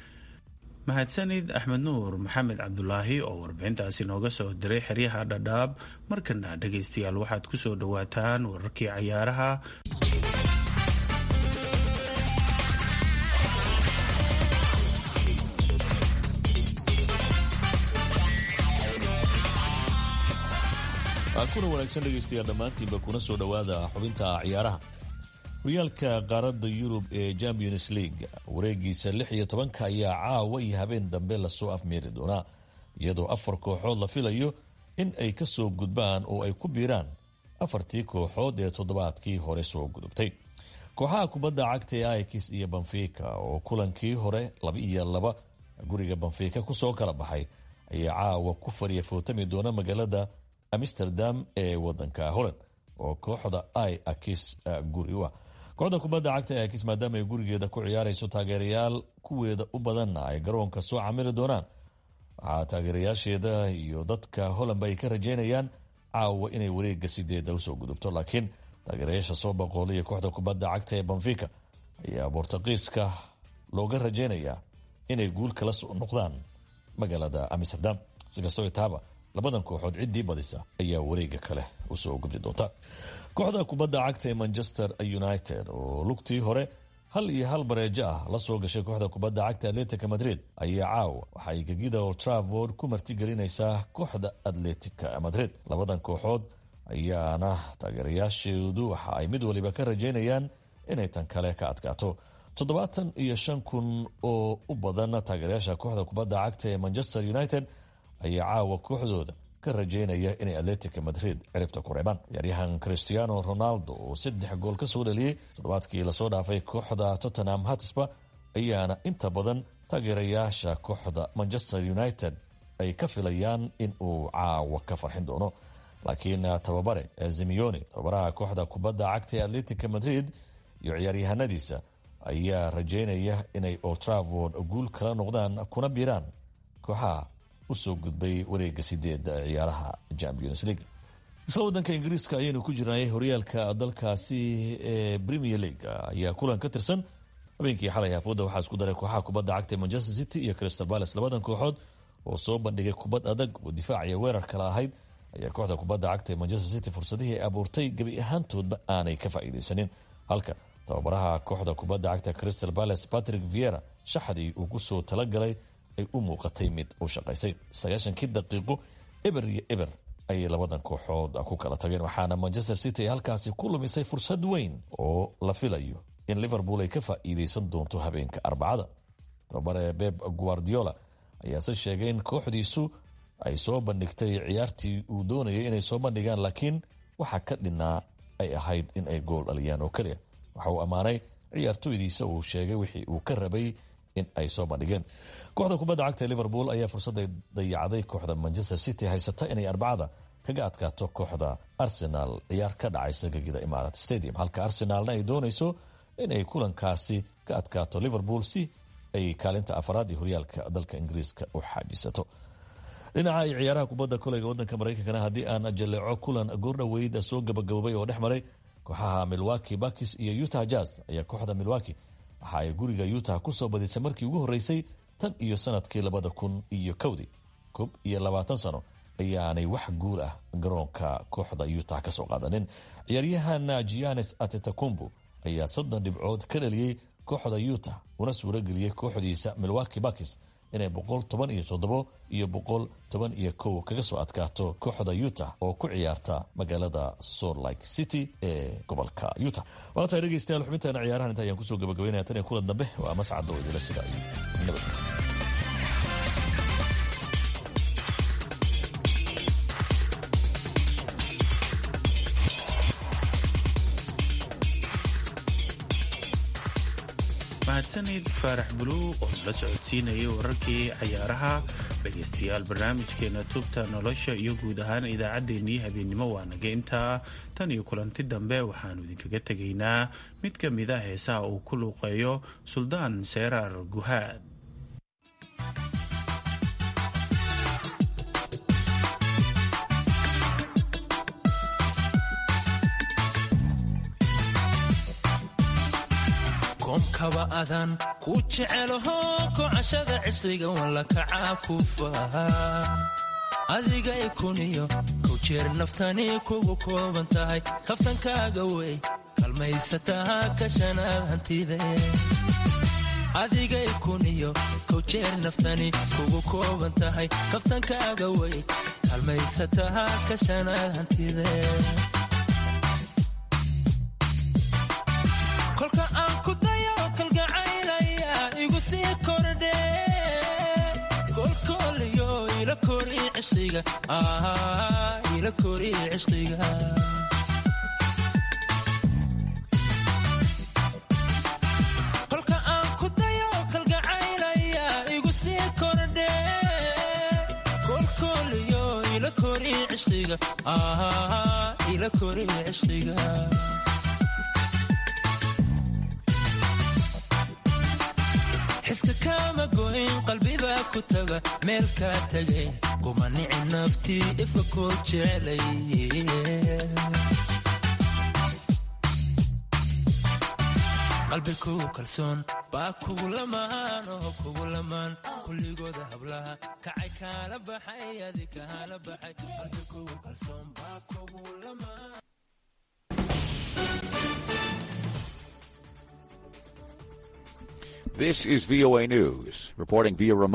mahadsanid axmed nuur maxamed cabdulaahi oo warbixintaasi nooga soo diray xeryaha dhadhaab markana dhegaystayaal waxaad ku soo dhowaataan wararkii cayaaraha kuna wanaagsan dhegaystayaal dhammaantiinba kuna soo dhowaada xubinta ciyaaraha horyaalka qaaradda yurub ee champions league wareegiisa lix iyo tobanka ayaa caawa iyo habeen dambe lasoo afmeeri doonaa iyadoo afar kooxood la filayo in ay ka soo gudbaan oo ay ku biiraan afartii kooxood ee toddobaadkii hore soo gudubtay kooxaha kubadda cagta ee aikis iyo banfika oo kulankii hore laba iyo laba guriga banfika kusoo kala baxay ayaa caawa ku fariya footami doona magaalada amsterdam ee wadanka holland oo kooxda i akis guri u ah kooxda kubadda cagta ee akis maadaama ay gurigeeda ku ciyaarayso taageerayaal kuweeda u badanna ay garoonka soo camili doonaan waxaa taageerayaasheeda iyo dadka hollandba ay ka rajeynayaan caawa inay wareega sideeda usoo gudubto laakiin taageerayaasha soo boqoolaya kooxda kubadda cagta ee banfika ayaa bortuqiiska looga rajeynayaa inay guul kala soo noqdaan magaalada amsterdam sikastoo taaba labadan kooxood ciddii badisa ayaa wareega kale usoo gubdi doonta kooxda kubadda cagta ee manchester united oo lugtii hore hal iyo hal bareejo ah la soo gashay kooxda kubadda cagta atletica madrid ayaa caawa waxaay gegida old travord ku martigelinaysaa kooxda atletica madrid labadan kooxood ayaana taageerayaasheedu waxa ay mid waliba ka rajeynayaan inay tan kale ka adkaato toddobaatan iyo shan kun oo u badan taageerayaasha kooxda kubadda cagta ee manchester united ayaa caawa kooxdooda ka rajeynaya inay atletica madrid ciribta ku reebaan ciyaaryahan christiano ronaldo oo saddex gool ka soo dhaliyey toddobaadkii lasoo dhaafay kooxda tottenham hatisba ayaana inta badan taageerayaasha kooxda manchester united ay ka filayaan in uu caawa ka farxin doono laakiin tababare zimioni tababaraha kooxda kubadda cagta ee atletica madrid iyo ciyaaryahanadiisa ayaa rajeynaya inay oltravord guul kala noqdaan kuna biiraan kooxaha usoo gudbay wareega sideed ciyaaraha champions league isla wadanka ingiriiska ayaynu ku jirnay horyaalka dalkaasi ee premier league ayaa kulan ka tirsan habeenkii xalay hafooda waxaa isku daray kooxaha kubadda cagta ee manchester city iyo crystal palace labadan kooxood oo soo bandhigay kubad adag oo difaac iyo weerar kala ahayd ayaa kooxda kubadda cagta ee manchester city fursadihii ay abuurtay gebi ahaantoodba aanay ka faa'iidaysanin halka tababaraha kooxda kubadda cagta crystal palace patrick viera shaxdii uu ku soo talagalay ay u muuqatay mid u shaqaysay sagaashankii daqiiqo eber iyo eber ayay labadan kooxood ku kala tageen waxaana manchester city ay halkaasi ku lumisay fursad weyn oo la filayo in liverpool ay ka faa'iidaysan doonto habeenka arbacada tababare beb guardiola ayaase sheegay in kooxdiisu ay soo bandhigtay ciyaartii uu doonayay inay soo bandhigaan laakiin waxa ka dhinaa ay ahayd in ay gool dhaliyaan oo keliya waxa uu ammaanay ciyaartoydiisa uu sheegay wixii uu ka rabay in ay soo bandhigeen kooxda kubadda cagta ee liverpool ayaa fursadday dayacday kooxda manchester city haysata inay arbacada kaga adkaato kooxda arsenal ciyaar ka dhacaysa gegida imarat stadium halka arsenaalna ay doonayso inay kulankaasi ka adkaato liverpool si ay kaalinta afaraad iyo horyaalka dalka ingiriiska u xaajisato dhinaca ay ciyaaraha kubadda koleyga wadanka maraykankana haddii aan jaleeco kulan goordhoweyd soo gabagaboobay oo dhex maray kooxaha milwaki bakis iyo utah jazz ayaa kooxda milwaki waxa ay guriga utah kusoo badisay markii ugu horreysay tan iyo sanadkii labada kun iyo kowdii koob iyo labaatan sano ayaanay wax guul ah garoonka kooxda utah ka soo qaadanin ciyaaryahan gianes atetakumbu ayaa soddon dhibcood ka dhaliyey kooxda utah una suuro geliyey kooxdiisa milwaki bakis inay boqol toban iyo toddobo iyo boqol toban iyo kow kaga soo adkaato kooxda utah oo ku ciyaarta magaalada salt lake city ee gobolka utah waatahay dhegeystayaal xubintaana ciyaarahan inta ayaan kusoo gabagabeynaya tan iyo kulan dambe waa mascad oo idila sida iyo nabadka mahadsanid faarax buluuq oo nala socodsiinayay wararkii cayaaraha dhegaystayaal barnaamijkeena tubta nolosha iyo guud ahaan idaacaddeenii habeennimo waa naga intaa tan iyo kulanti dambe waxaannu idinkaga tegaynaa mid ka mid a heesaha uu ku luuqeeyo suldaan seeraar guhaad koomkaba adan ku jecelaho kocashada cisliga walla kacaa ku faha adiga ikuniyo kow jeer naftani kugu kooban tahay kaftankaaga wey kalmaysataa kashanaad hantide adiga ikuniyo kow jeer naftani kugu kooban tahay kaftankaaga wey kalmaysataa kashanaad hantide kolka aan ku dayo kalgacaylaya igu sii kordhe kolkooliyo ila kori cishqiga ila kori cishqiga kolka aan ku dayo kalgacaylaya igu sii kordhe kolkooliyo ila kori cishqiga ila kori cishqiga xiska kaama goyn qalbibaa ku taga meel kaa tagay kuma nici naftii ifka koo jeclay qalbi kugu kalsoon baa kugu lamaan oo kugu lamaan kulligooda hablaha kacay kaala baxay adi kaala baxay qalbi kugu kalsoon baa kugu lamaan This is VOA News, reporting via remote.